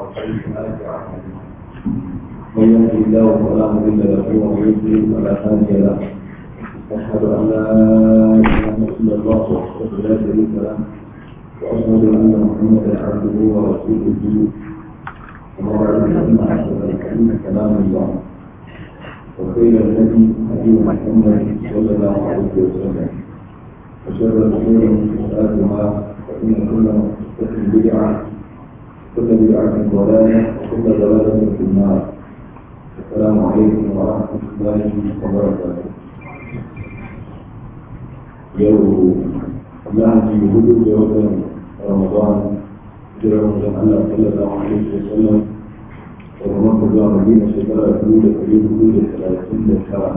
وسيئات أعمالنا من يهده الله فلا مضل له ومن يضلل فلا هادي له أشهد أن لا إله إلا الله وحده لا شريك له وأشهد أن محمدا عبده ورسوله وما بعد فإن أحسن الكلام كلام الله وخير الهدي هدي محمد صلى الله عليه وسلم وشر الأمور محدثاتها فإن كل محدثة بدعة كل بدعة ضلالة وكل ضلالة في النار السلام عليكم ورحمة الله وبركاته يوم الله في وجود يوم رمضان جرى رمضان الله صلى الله عليه وسلم ورمضان الله مدينة شكرا الأولى في الأولى ثلاثين سنة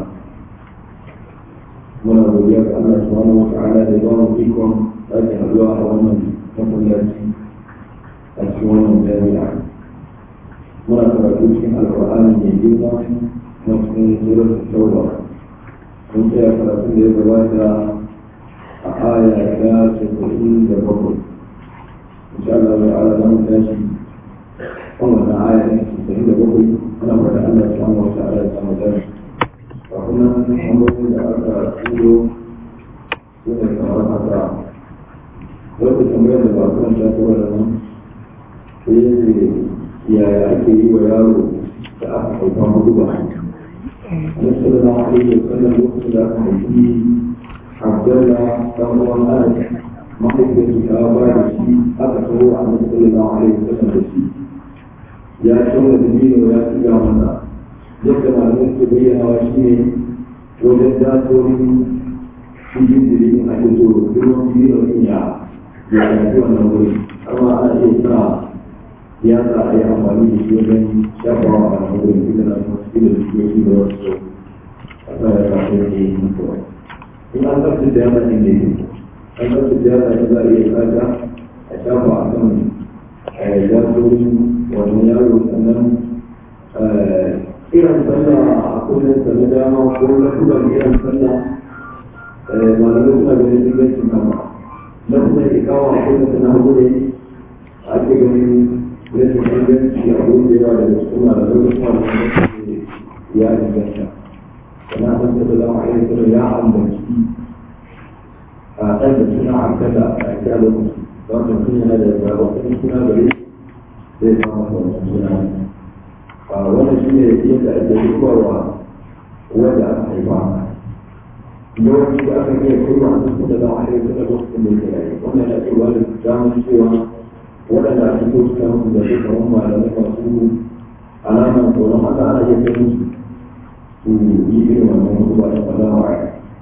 muna godiya ga Allah subhanahu wata'ala da ba mu ikon sake haɗuwa a wannan masallaci a cikin wannan jami'a muna karatu cikin alƙur'ani mai girma na cikin surar tauba mun tsaya karatun da ya gabata a aya ta casa'in da bakwai insha Allah ta'ala za mu tashi kan wannan aya ta casa'in da bakwai ana fata Allah subhanahu wata'ala ya samu tashi kuma hanyoyin da aka turo su ne kamar haka wata tambayar da ba kan ta tura da nan sai ce yaya ake yi wa yaro da aka haifa hudu ba an sallallahu alaihi wa sallam lokacin da aka haifi abdalla dan uwan anas mahaifiyarsu ta ba da shi aka taho a nan sallallahu alaihi wa sallam da shi ya tauna da dino ya tsiga masa yadda malamai ke bayyanawa shi ne wajen datorin cikin jirgin ake so girman jirgin ya ya yafi wannan wuri amma ana iya sa ya sa a yi amfani da shi wajen shafawa a wannan wuri duk da na kuma cikin da jikoki da wasu a sa ya sa ya ke yi mutuwa in an tsarki da yana inda yake an tsarki da yana za a iya kata a shafa a kan datorin wannan yaro sannan kiran sallah a kullum da na dama ko na kuma kiran sallah malamai suna ganin ingancin kama na kuma ikawa a kullum da na hagu ne ake ganin rashin inganci a wurin da yawa da su na da lokacin da kuma ya inganta sana san da zama a yi suna ya ambaci a ɗan da suna hankala a kira lokaci don mutum yana da zaɓaɓɓen suna gare zai samu wannan suna wannan shi ne yadda ake dubawa wanda aka haifa yawanci da aka iya kai wa su da zama a yanzu da lokacin da yake rayu wannan yana cewa da damar cewa waɗanda ake so su kama su da su kamar malamai masu alamar tsoron haka ana iya kai musu su yi irin wannan wasu ba da alama a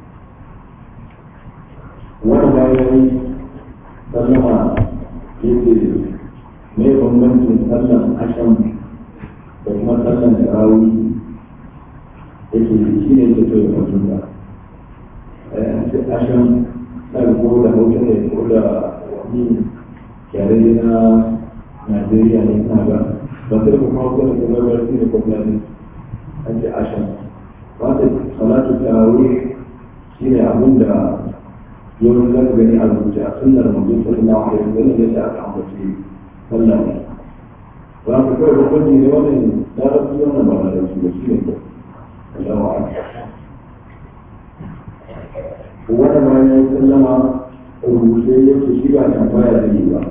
wani bayan sallama yake mai bambancin sallan ashan da kuma sallan tarawih yake shi ne ke so ya mutum da ce ashan na ko da hausa ne ko da wani yare na najeriya ne na ga ba sai kuma hausa ne kuma ba shi ne kuma ne an ce ashan ba ta salatu tarawih shi ne abin da yawan za ka gani a rubuce a sunnar mutum sallallahu alaihi wasallam yadda aka ambace sallah ne ba ku kawai hukunci ne wannan larabci wannan ba larabci ba shi ne ko Allah wani ma ya yi sallama rubuce ya ce shi ba tambaya da yi ba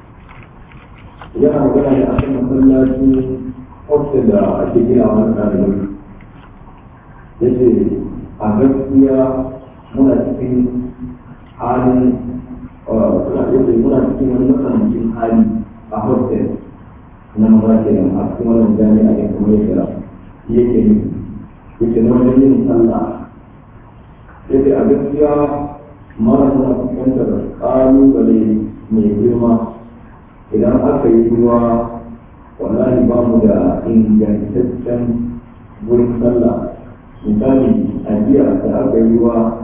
yana magana ne a kan masallaci ofisar da ake gina wani ɗalibai ya ce a gaskiya muna cikin halin suna yadda muna cikin wani matsanancin hali a hostel na maza ke nan a cikin wannan jami'a ne kuma ya kira yake yi yake na wajen yin sallah yake a gaskiya mara muna fuskantar ƙalubale mai girma idan aka yi ruwa wallahi ba mu da ingantaccen wurin sallah misali a jiya da aka yi ruwa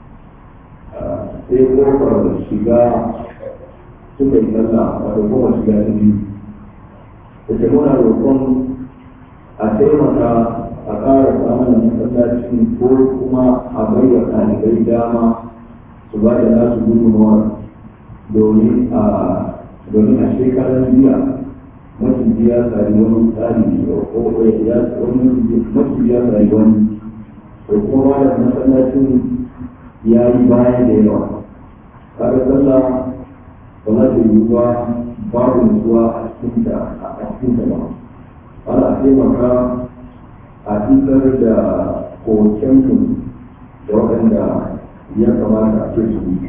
sai kofar shiga suka yi sallah wato kofar shiga ta biyu da muna roƙon a taimaka a ƙara samun masallacin ko kuma a baiwa ɗalibai dama su ba da nasu gudunmawar domin a domin a shekarar jiya maciji ya sari wani tsari ko ya wani maciji ya sari wani ko kuma da masallacin ya yi baya da yawa kaga sallah ba za ta yi ba babu nutsuwa a cikin da a cikin da ba ana taimaka a isar da kokenku da waɗanda ya kamata a ce su yi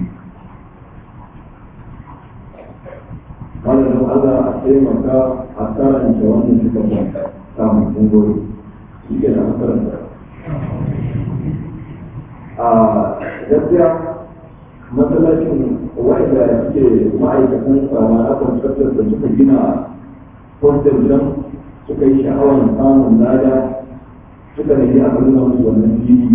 wannan don Allah a taimaka a karanta wannan suka kwanta samun kungori shi ke da makaranta a gaskiya matsalacin wa'ida suke ma'aikatan sama na kwanci da suka gina hostel don suka yi sha'awar samun lada suka nemi aka nuna musu wannan fili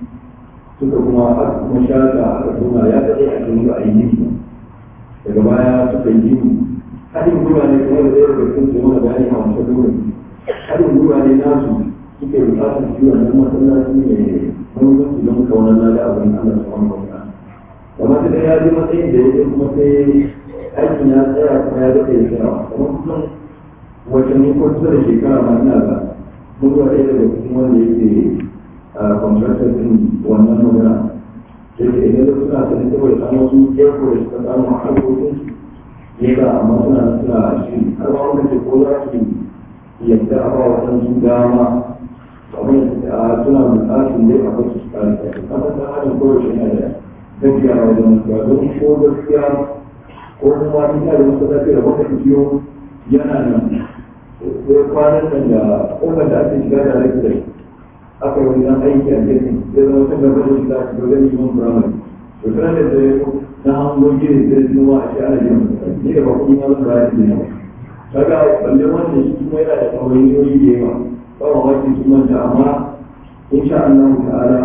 suka kuma aka kuma shata aka nuna ya daɗe a cikin a yi daga baya suka yi gini haɗin gwiwa ne kuma da ɗaya daga cikin su mana bayani a wancan lokaci haɗin gwiwa ne nasu suke buƙatar shi wannan masallaci ne muhimmanci don kaunar lada a wurin Allah subhanahu wa ta'ala kamar da ya ji matsayin da ya je kuma sai aikin ya tsaya kuma ya daɗe ya tsaya kamar kusan watanni ko kusa da shekara ma ina ga mun zuwa ɗaya daga cikin wanda yake contractor din wannan magana sai da idan suna sani saboda an wasu airport da suka samu a harkokin ya ga amma suna suna shi har ma wanda ke ko za su yadda a ba waɗansu dama kamar yadda suna bukatun dai a wasu su kare kai kamar da adam kowace yana da gaskiya a wajen mutuwa don ko gaskiya ko kuma ina da wasu lafiya da wata kiyo yana nan sai kwanan nan da ƙofar da ake shiga da lafiya aka yi wani aiki a gefen sai zama kan gaba da shiga a cikin liman firamare to kana da zai na hangon gini sai su ma a shi ana gina ni da ba kuɗi ma zan bayar da yawa kaga balle wannan shi kuma yana da ɗawainiyoyi da yawa ba ma wasu su manta amma insha Allah ta'ala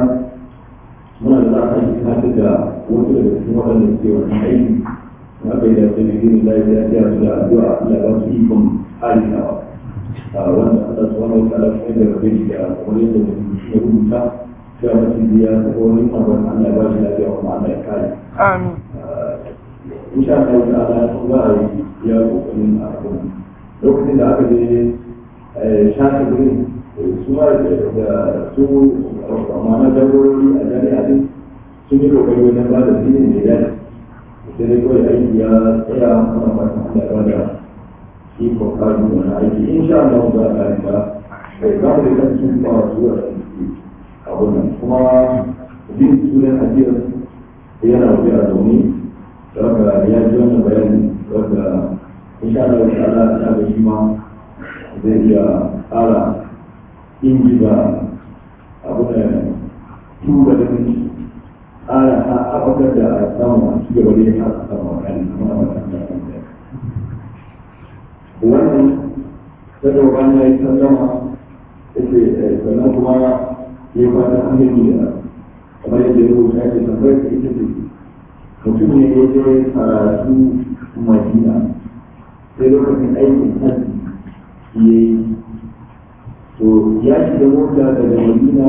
muna da za a yi tunatar da wasu daga cikin waɗanda suke wannan aiki na bai da sai gini lafiya ya su da addu'a Allah ya ba su ikon halinawa wanda Allah subhanahu wa ta'ala kuma da rabe shi da kamar yadda ya rubuta cewa mutum biya ko wani abin Allah ya ba shi lafiya kuma Allah ya kare Amin. insha Allah ta'ala za a yi ya kokarin a kan lokacin da aka je shafi gurin su ma da su ma'ana jagorori a jami'a din sun yi kokari wajen ba da filin da ya dace sai dai kawai aiki ya tsaya mana fatan Allah ya ba da shi kokarin wani aiki insha Allah za a yi ba kai za mu da kan sun ba su da abun nan kuma bin sunan ajiyar yana wajen a domin daga ya ji wannan bayani wadda insha Allah wa ta'ala ina ga shi ma zai iya ƙara ingiza abu da tuba da shi ƙara abubakar da a samu a ci gaba da yin haka samu a kan kuma a wata da wannan sadau bayan ya yi sallama yake sannan kuma ya yi fata an yi da kamar yadda ya rubuta ya ce tambayar da ita ce mutum ne ya je karatu madina sai lokacin aikin hajji ya yi to ya shiga mota daga madina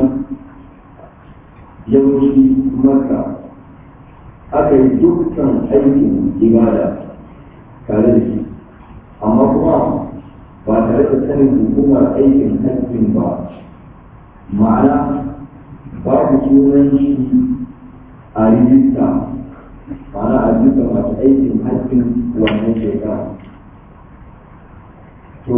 yawanci maka aka yi dukkan aikin ibada tare da shi amma kuma ba tare da sanin hukumar aikin hajjin ba ma'ana babu sunan shi a rijista ma'ana a duka masu aikin hajjin wannan shekara to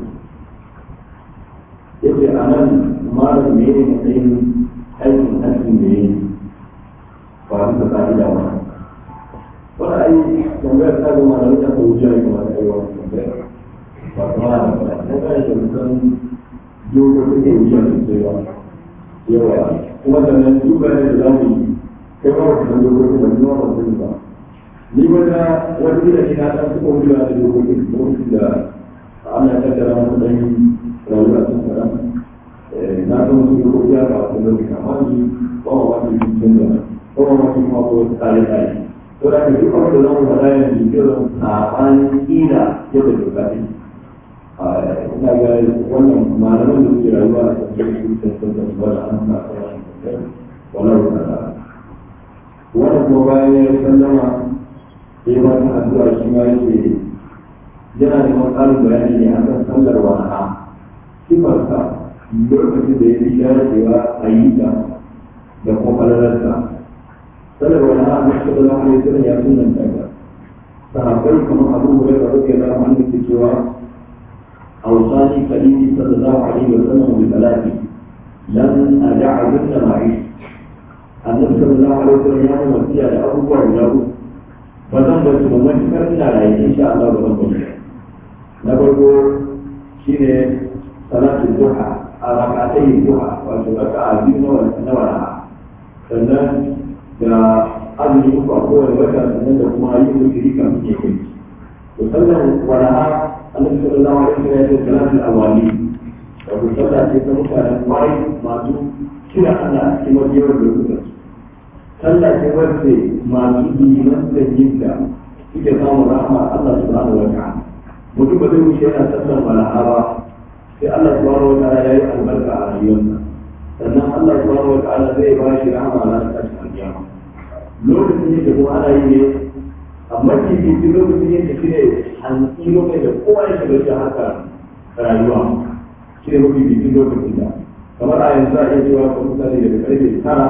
yace a nan malam me ne matsayin aikin hajjin da ya yi ba duka ka'ida ba wani ai tambayar ta ga malam ta ko wuce ya kamata ai wani tambayar ba kuma da ba na kai da mutan dokokin da wuce sosai ba yawa kuma sannan duka ne da za mu yi kai ba wata nan dokokin ba kuma ba sani ba ni wata wata gida ne na san suka wuce da dokokin lokacin da Allah ya kaddara mu dan rayuwa sun fara na san wasu dokoki ya ba wata lokaci amma ni ba ma wata yi sun da ba ma wata kuma ko tsare tsare to da ke duk abin da zamu faɗa yanzu irin saɓanin ƙila yadda doka ne ina ga wannan malaman da suke rayuwa a cikin su tattata su ba da an sa wannan ta'ala wannan kuma bayan ya sallama sai ba ta addu'a shi ma yake yana neman ƙarin bayani ne akan sallar wala'a sifarsa lokacin da ya fi dacewa a yi ta da kuma falalarsa sallar wala'a na sallallahu alaihi wasallam ya sunanta ta sahabbai kamar abu hurairah radiyallahu anhu ke cewa أوصاني خليلي صلى الله عليه وسلم بثلاث لن أدعهن معي النبي صلى الله عليه وسلم يا وصية لأبو وله فزن بس ممن كرنا لا إن شاء الله بزن بس نبرو شين صلاة الضحى ركعتي الضحى وشبكة عزيز نورها sannan da azumi uku a kowane wata sannan da kuma yin wutiri kafin ya kai to sallan walaha annabi sallallahu alaihi wasallam ya ce salatul awali wato sallah ce ta mutanen kwarai masu kira Allah a cikin wajewar lokutan sallah ce wacce masu liman da yin da suke samun rahama Allah subhanahu wa ta'ala mutum ba zai wuce yana sallan walaha ba sai Allah subhanahu wa ta'ala ya yi albarka a rayuwarsa sannan Allah subhanahu wa ta'ala zai ba shi rahama na tashi alkiyama lokacin yake kuma ana yi ne amma kifi lokacin yake shi ne hantsi lokacin da kowa ya shiga shi haka rayuwa shi ne mafi bikin lokacin da kamar a yanzu a iya cewa ka mutane daga karfe tara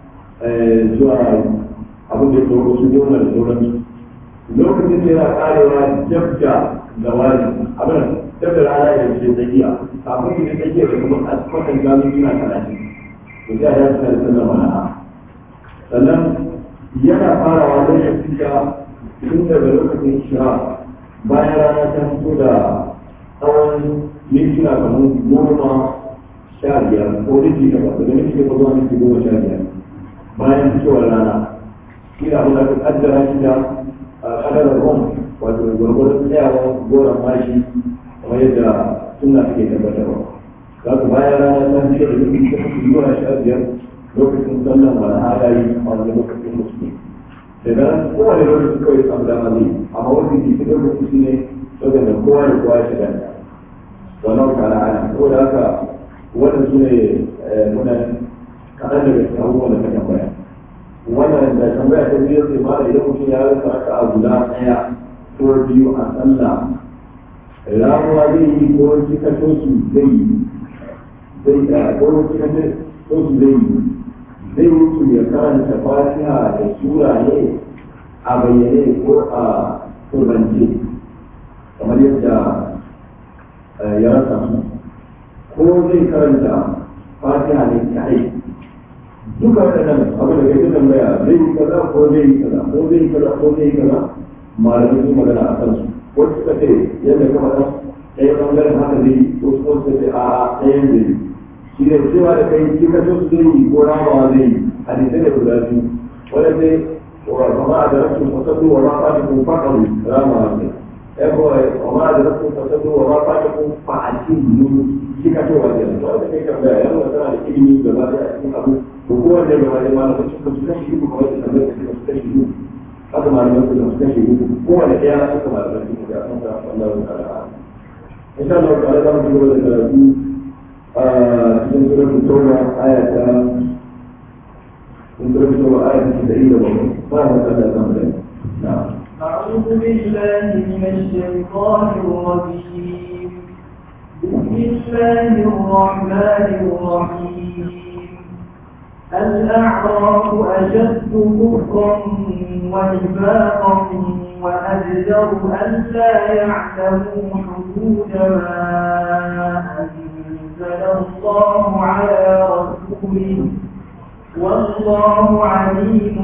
zuwa abin da ya tsoro su goma da sauransu lokacin da yana karewa jab da zawari abin dab da rana da ke tsakiya kafin yi tsakiya da kuma a kwatan gano suna talatin to sai a yi suna da sallar wala'a sannan yana farawa da shafiya tun daga lokacin shira bayan rana ta fito da tsawon mintuna kamar goma sha biyar ko minti takwas daga minti takwas zuwa minti goma sha biyar bayan fitowar rana shi da abin da aka kaddara shi da kadarar rom wato gwargwaron tsayawa goron mashi kamar yadda suna suke tabbatarwa za ku bayan rana ta fito da minti takwas zuwa sha biyar lokacin sallan wani halayi a wani lokacin musulmi daga nan kowane lokaci kawai samu dama zai amma wani ke cikin lokaci shi ne saboda kowa da kowa ya shiga da wannan kara ana saboda haka wannan su ne muna kaɗan daga cikin abubuwan da ka tambaya wannan da tambaya ta biyu sai ma idan mutum ya rasa aka a guda ɗaya ko biyu a sallah ramuwa zai yi ko cika tosu zai yi zai ko cika tosu zai yi zai mutu ya karanta fatiha da sura ne a bayyane ko a turbance kamar yadda ya rasa su ko zai karanta fatiha ne kai duka waɗannan abu da kai tambaya zai yi kaza ko zai yi kaza ko zai yi kaza ko zai yi kaza malamai sun magana a kansu wasu suka ce yadda ka faɗa ɗaya ɓangaren haka zai yi wasu kuma suka ce a'a ɗayan zai yi shi ne cewa da kai kika so su zai yi ko ramawa zai yi hadisai da guda biyu wanda sai wa ma a da rasu fasallu wa ma fata kun faɗaru ramawa zai ya ko wa ma a da rasu fasallu wa ma fata kun fa'atin nu kika so wa zai wanda kai tambaya ya nuna tana da ilimi gaba ɗaya a cikin abu ko kowanne gaba ɗaya malamai suka su kashi uku kamar da tambayar suka su kashi uku haka malamai suka su kashi uku kowanne ɗaya suka malamai suka ga sun ga Allah ta'ala insha Allah ta'ala za mu ci gaba da karatu cikin suratul tauba aya ta cikin suratul tauba aya ta 97 ba mu kada kan da na'am أعوذ بالله من الشيطان الرجيم بسم الله الرحمن الرحيم الأعراف أشد كفرا ونفاقا وأجدر ألا يعلموا حدود ما أنزل الله على رسوله والله عليم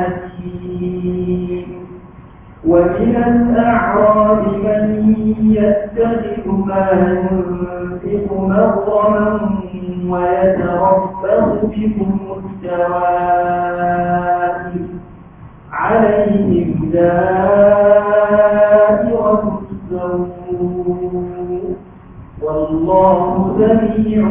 حكيم ومن الأعراب من يتخذ ما ينفق مغرما ويتربص بكم الدوائر عليهم دائرة السوء والله سميع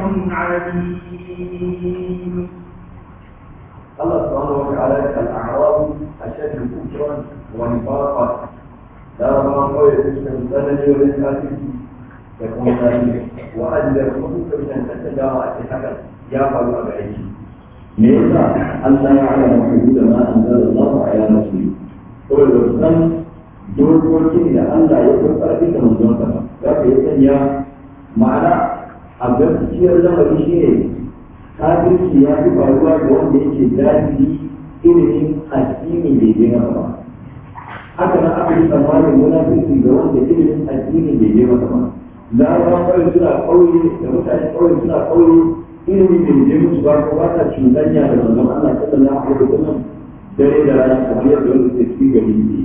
عليم الله سبحانه وتعالى الأعراب أشد كفرا ونفاقا لا ربما قوي تشكى الزمن والإنسان يكون ذلك وأجل الخطوط من أن تتجارى أتحكم يا قلب أبعيش ليس أن لا يعلم حدود ما أنزل الله على رسوله هو الرسول dokokin da Allah ya karɓar da manzon sa za ka yi sanya ma'ana a gaskiyar lamari shi ne kafirci ya fi faruwa ga wanda yake jahili ilimin addini bai je masa ba haka nan aka yi tsammanin munafiki ga wanda ilimin addini bai je masa ba larabawa kawai suna ƙauye da mutane ƙauye suna ƙauye ilimi bai je musu ba ko ba ta cuɗanya da manzon Allah sallallahu alaihi wasallam dare da rana kamar yadda wanda ke cikin gari ne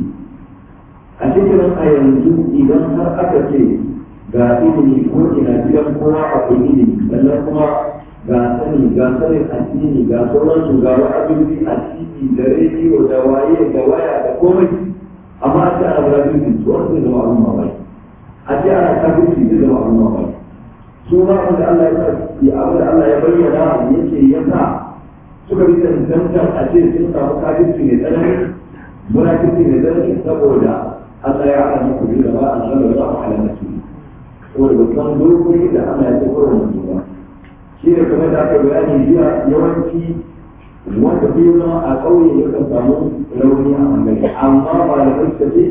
a cikin a yanzu idan har aka ce ga ilimi ko ina gidan kowa akwai ilimi sannan kuma ga sani ga sanin addini ga sauransu ga wa'azobi a titi da rediyo da waye da waya da komai amma a ce ana brazil su wani zai zama abin mamaki a ce ana kafirci zai zama abin mamaki su ma abin da Allah ya abin da Allah ya bayyana ya ce ya sa suka bi tantantar a ce sun samu kafirci mai tsanani munafirci mai tsanani saboda Allah ya haɗa muku bi da ba a nan da za a halaka su saboda ba san dokoki da Allah ya tsoro wa mutum ba shi ne kamar da aka bayani jiya yawanci wanda bai zama a ƙauye ya kan samu rauni a bangare amma malamai suka ce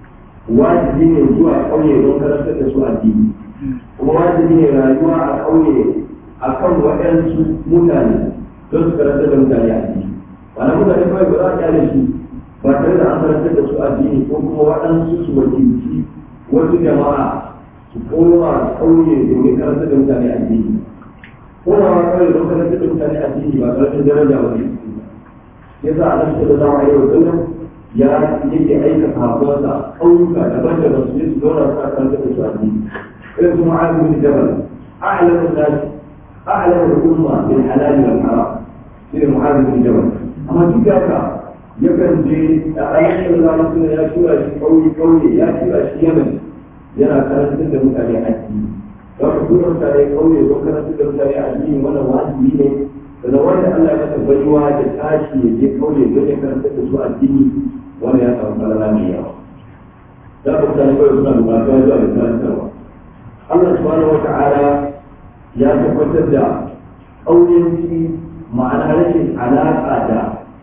wajibi ne zuwa ƙauye don karantar da su addini kuma wajibi ne rayuwa a ƙauye a kan waɗansu mutane don su karantar da mutane addini ba na mutane kawai ba za a kyale su ba tare da an karantar da su addini ko kuma waɗansu su wakilci wasu jama'a su koma ƙauye domin karantar da mutane addini komawa kawai don karantar da mutane addini ba karantar daraja ba ne yasa a nan da zama yau sallam ya yake aika sahabbansa ƙauyuka daban-daban su je su zauna suna karantar da su addini irin su ma'azu bin jabal a'lamu nas a'lamu al-umma bil halal wal haram irin mu'azu bin jabal amma duk da haka yakan je a ayyukan zama suna ya tura shi ƙauye-ƙauye ya tura shi yamen yana karantar da mutane addini za ku tura mutane ƙauye don karantar da mutane addini wannan wajibi ne da wanda Allah ya masa baiwa da tashi ya je ƙauye don ya karantar da su addini wanda ya samu falala mai yawa za ku mutane kawai suna bukatuwa zuwa da karantarwa Allah subhanahu wa ta'ala ya tabbatar da ƙauyenci ma'ana rashin alaƙa da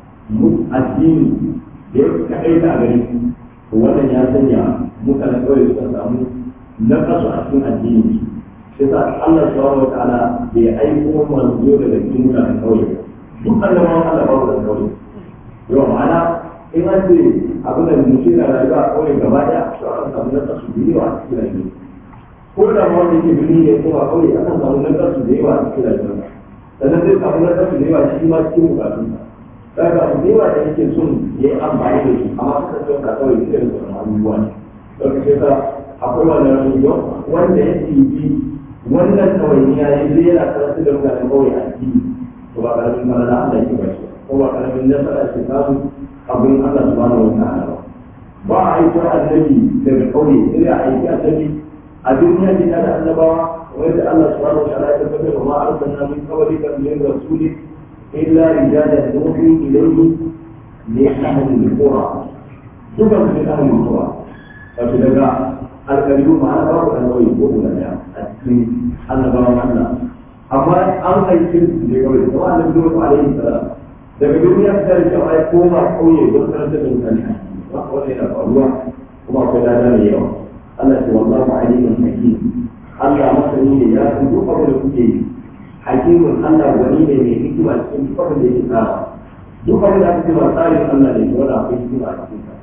addini da ya kaɗai ta gari wannan ya sanya mutane kawai suka samu na kasu a cikin addini sai sa Allah subhanahu wa ta'ala bai aiko manzo daga cikin mutanen kauye duk annabawan Allah ba da kauye yau ma'ana in an ce abin da mutum na rayuwa a kauye gaba daya to an samu na kasu da yawa a cikin rayuwa ko da ma wanda yake birni ne ko a kauye akan samu na kasu da yawa a cikin rayuwa sannan zai samu na kasu da yawa shi ma cikin bukatunsa daga abu da yawa da yake son ya yi amfani da su amma suka ce ka kawai sai da sauran abubuwa ne daga sai ka akwai wannan rayuwa wanda ya tibi wannan ɗawainiya ya zai yana karatu da mutanen kawai a ciki to ba karamin mana da Allah yake bashi ko ba karamin nasara ke samu abin Allah subhanahu wa ta'ala ba ba a aiko annabi daga kauye sai a aiki annabi a duniya ne da annabawa wanda Allah subhanahu wa ta'ala ya tabbatar da ma arsalna min qablika min rasulin illa rijalan nuhi ilayhi min ahli al-qura duka min ahli al-qura wato daga alƙalibu ma'ana babu ɗan ƙauye ko guda ɗaya a cikin annabawan Allah amma an aiki su ne kawai kuma annabi Nuhu alaihi salam daga duniya ta da cewa ya koma ƙauye don karanta da mutane ba wannan yana faruwa kuma akwai lada mai yawa Allah ce wallahu alimun hakim Allah masani ne ya san duk abin da kuke yi hakimun Allah wani ne mai hikima cikin duk abin da yake tsara duk abin da aka ce ba tsarin Allah ne wanda akwai hikima a cikin sa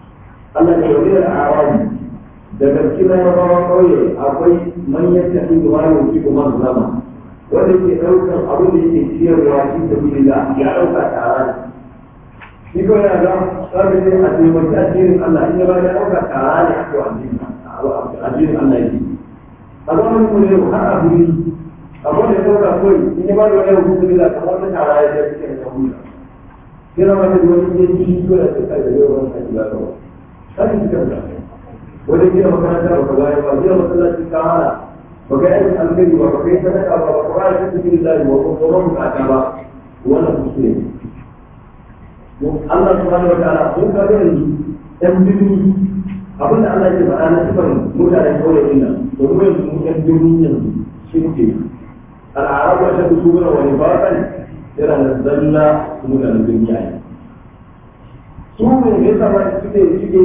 Allah ne wani da arabi daga cikin rabawan ƙauye akwai manyan tafi da wani wuce kuma zama wanda ke ɗaukar abin da yake ciyarwa shi da bilila ya ɗauka tara ne shi ko yana ga sabbi ne a taimaki addinin Allah in ya ba ya ɗauka tara ne aka wa addinin Allah yake a zamanin mu ne har a buri abin da ya ɗauka kawai in ya ba da wani hukunci bilila kamar wata tara ya ce cikin da hukunci kira mata da wani yanki shi ko da ta kai da yau wani kai ba kawai sai cikin da wajen gina makaranta ba ka bayar ba gina masallaci ka hana ba ka yi alkhairi ba ba ka yi sadaka ba ba ka bayar da cikin lillahi ba ko tsoron bukata ba wannan kuskure ne Allah subhanahu wa ta'ala sun ka ga yanzu ɗan birni abin da Allah ke faɗa na sifar mutanen kauye ɗin nan to kuma yanzu mu ɗan birni yanzu shi muke al'arabu a shaɗu su gina wani bakan yana da zalla mutanen birni a yanzu su ne ya sa suke suke yi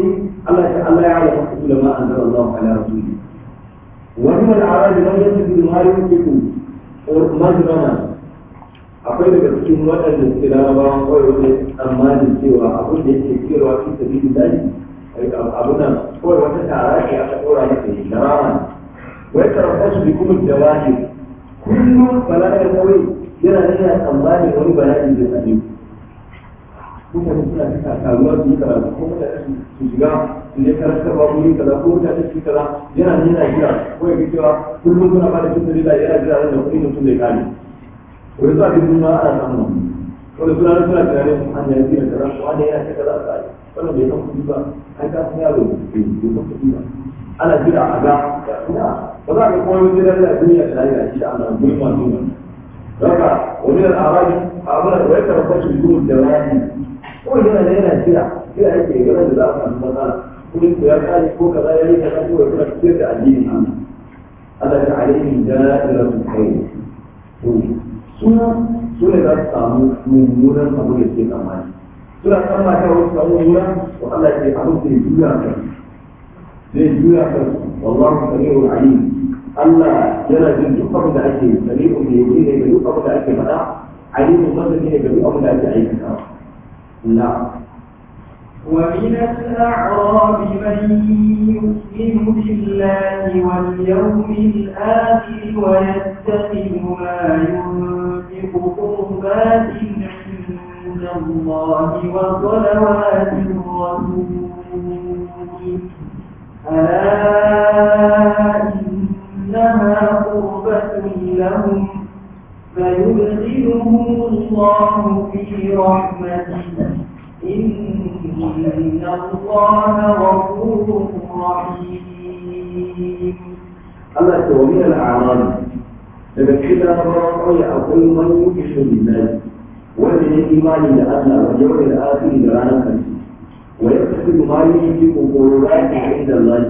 Allah ya Allah ya ala rasul ma anzala Allah ala rasuli wa min al-a'rab man yasifu ma yunfiqu or majrama akwai daga cikin waɗanda suke larabawan kawai wani tsammanin cewa abin da yake cewa fi sabili dali abu nan kawai wata tara ce aka ɗora masa shi sharama wai karfafa su bi kuma jawahi kullum balagar kawai yana nuna tsammanin wani bala'i da same mutane suna cika taruwa su yi karatu ko mutane su shiga su je karantar ba wuri kaza ko mutane su yi kaza yana nuna jira ko ya cewa kullum kuna ba da cikin dalila yana jira da kuɗi mutum zai kare wai za a bi nuna ana samu wanda suna da suna tunanin su hanya ya biya kaza ko wanda yana ta kaza a kai wannan bai san kuɗi ba ai ka san yaro bai san kuɗi ba ana jira a ga ina ba za ka koyo jira da duniya da lafiya shi da Allah guri masu yi daga wani da arabi abin da wai karfa su gudu da rani ko yana da yana jira jira yake ga da za a samu matsala kudin ku ya kare ko kaza ya yi kaza ko ya kuma fitar da addinin Allah Allah ta alaihi da'iratul khair to suna su ne za su samu mummunan abu da ke tsammani suna tsammata wasu samu mummuna to Allah ke abin da ya juya kan zai juya kan wallahu sami'ul alim Allah yana jin duk abin da ake sami'ul da yake ne ga duk abin da ake faɗa alimun masani ne ga duk abin da ake aikata na ومن الأعراب من يؤمن بالله واليوم الآخر ويتخذ ما ينفق قربات عند الله وصلوات الرسول ألا إنها قربة لهم فيدخلهم الله في رحمته إن الله غفور رحيم Allah ta wani al'amari daga cikin larabawa kawai akwai man yuki shi lillahi wanda ya imani da Allah wa yau da asiri da ranar kanci wa ya tafi ma yi yi kokoro raki inda Allah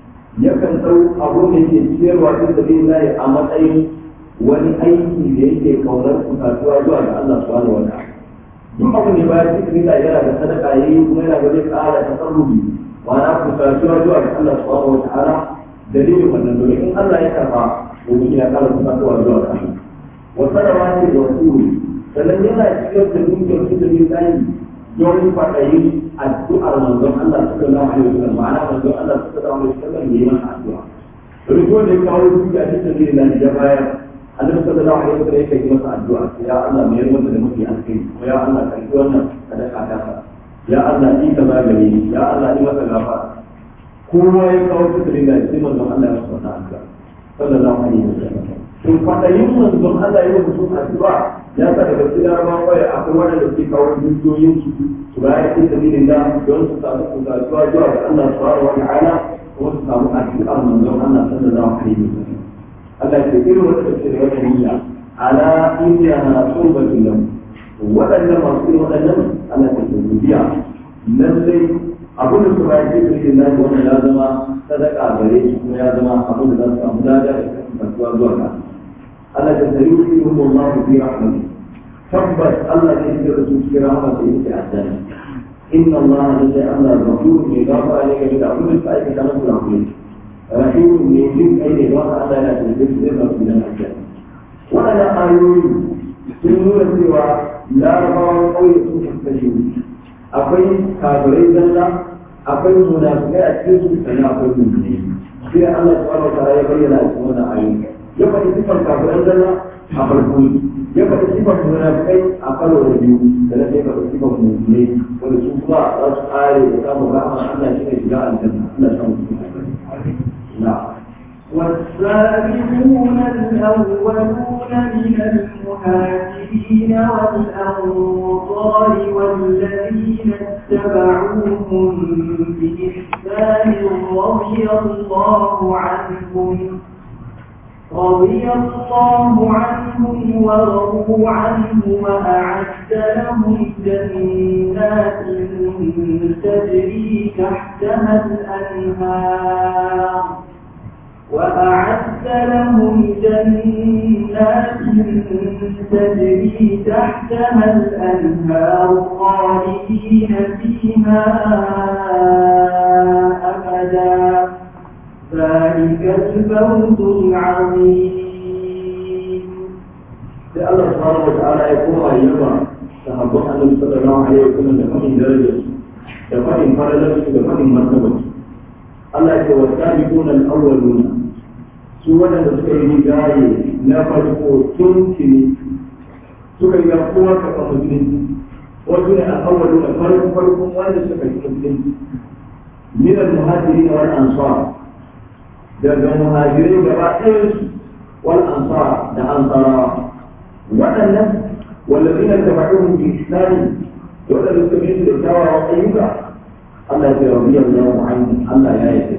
yakan dau abun da yake ciyarwa ta da lillahi a matsayin wani aiki da yake kaunar kusatuwa zuwa ga Allah subhanahu wa ta'ala duk abin da bayan cikin da yana da sadaka yayi kuma yana da zai ƙara tasarrufi ma'ana kusatuwa zuwa ga Allah subhanahu wa ta'ala dalilin wannan domin in Allah ya karba domin ya kara kusatuwa zuwa ga Allah wa sadawa ce da rasuli sannan yana cikin da dukiyar su da yin tsayi don faɗayi addu'ar manzon Allah sallallahu alaihi wasallam ma'ana manzon Allah sallallahu alaihi wasallam yayi masa addu'a domin ko da ya kawo dukiya ta sabilin da ya bayar annabi sallallahu alaihi wasallam yake yi masa addu'a ya Allah mai yarda da mafi alkai ko ya Allah ka yi wannan sadaka ta ka ya Allah ni ka ba gare ni ya Allah ni masa gafara kowa ya kawo fitrin da sai manzon Allah ya masa addu'a sallallahu alaihi wasallam to fadayin manzon Allah ya yi mutum addu'a ya sa daga cikin larabawa kawai akwai wanda suke kawo dukiyoyin su su bayar fi sabilillah don su samu kusatuwa zuwa ga Allah subhanahu wa ta'ala kuma su samu addu'ar manzon Allah sallallahu alaihi wasallam Allah ke irin wanda ke da wata niyya ala inna na qurbatu lahu waɗannan masu irin waɗannan Allah ke da biya lallai abin da su bayar cikin irin nan wannan ya zama sadaka gare shi kuma ya zama abin da za su samu lada da kasancewa zuwa ga Allah ta tari wa irin Allah fi rahmati tabbas Allah ne ya da su cikin rahama da yake addani inna Allah la Allah ghafurun ne gafara ne game da abin da suka aikata na kurakurai رحيم من جزء أي وضع لا تلبس إلا من الأحكام وأنا آيوي سنون سوى لا رضا قوي تنفذين أقوي كافرين جنة أقوي منافقين أتكسوا سنة أقوي مؤمنين في الله سبحانه وتعالى يبين أسمنا آيوي يبقى صفة كافرين جنة أقوي يبقى صفة منافقين أقل رجيو ثلاثة يبقى صفة مؤمنين ورسول الله رأس آية وكام الرحمة أن شيء جاء الجنة لا شمس والسابقون الأولون من المهاجرين والأنصار والذين اتبعوهم بإحسان رضي الله عنهم رضي الله عنهم ورضوا عنه وأعد لهم جنات تجري تحتها الأنهار وأعد لهم جنات تجري تحتها الأنهار خالدين فيها أبدا ذلك الفوز العظيم sai Allah subhanahu wata'ala ya koma yaba sahabban annabi sallallahu alaihi wasallam da fadin darajar da fadin fadalar da fadin martabar Allah ya ce wa sabiqun al-awwaluna su wadanda suka yi rigaye na farko tun tuni suka yi kowa ka kan musulunci wasu ne al-awwaluna farko farkon wanda suka yi musulunci min al-muhajirin wal ansar daga muhajirai gaba ɗayan su wal ansar da ansarawa waɗannan wallazina tabauhum bi ihsan wanda suka bi su da kyawawan ayyuka Allah ya rabi Allahu anhu Allah ya yi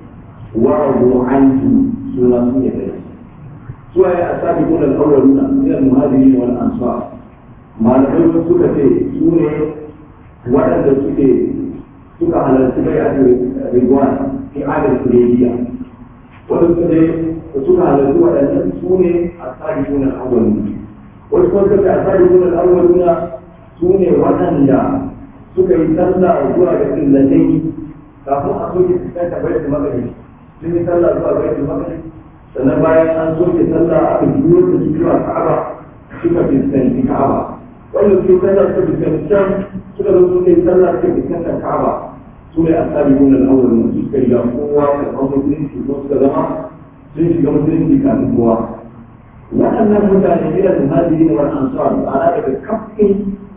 wa radu anhu suna sun yi da su ay asabiqun al-awwaluna min al-muhajirin wal ansar malamai suka ce su ne waɗanda suke suka halarci bai a rigwan fi adal kurediya wanda suka ce suka halarci waɗannan su ne asabiqun al-awwaluna wasu kuma suka a tsari suna al'awwaluna su ne waɗanda suka yi sallah zuwa ga illatai kafin a soke fuskanta bai da magani sun yi sallah zuwa bai da magani sannan bayan an soke sallah aka biyo da su zuwa ka'aba suka fuskanci ka'aba wanda suke sallah suka fuskanci can suka zo suka yi sallah suka fuskanta ka'aba su ne a tsari suna al'awwaluna su suka riga kowa karɓar musulunci ko suka zama sun shiga musulunci kafin kowa waɗannan mutane ila muhajiri wal ansar ana daga kafin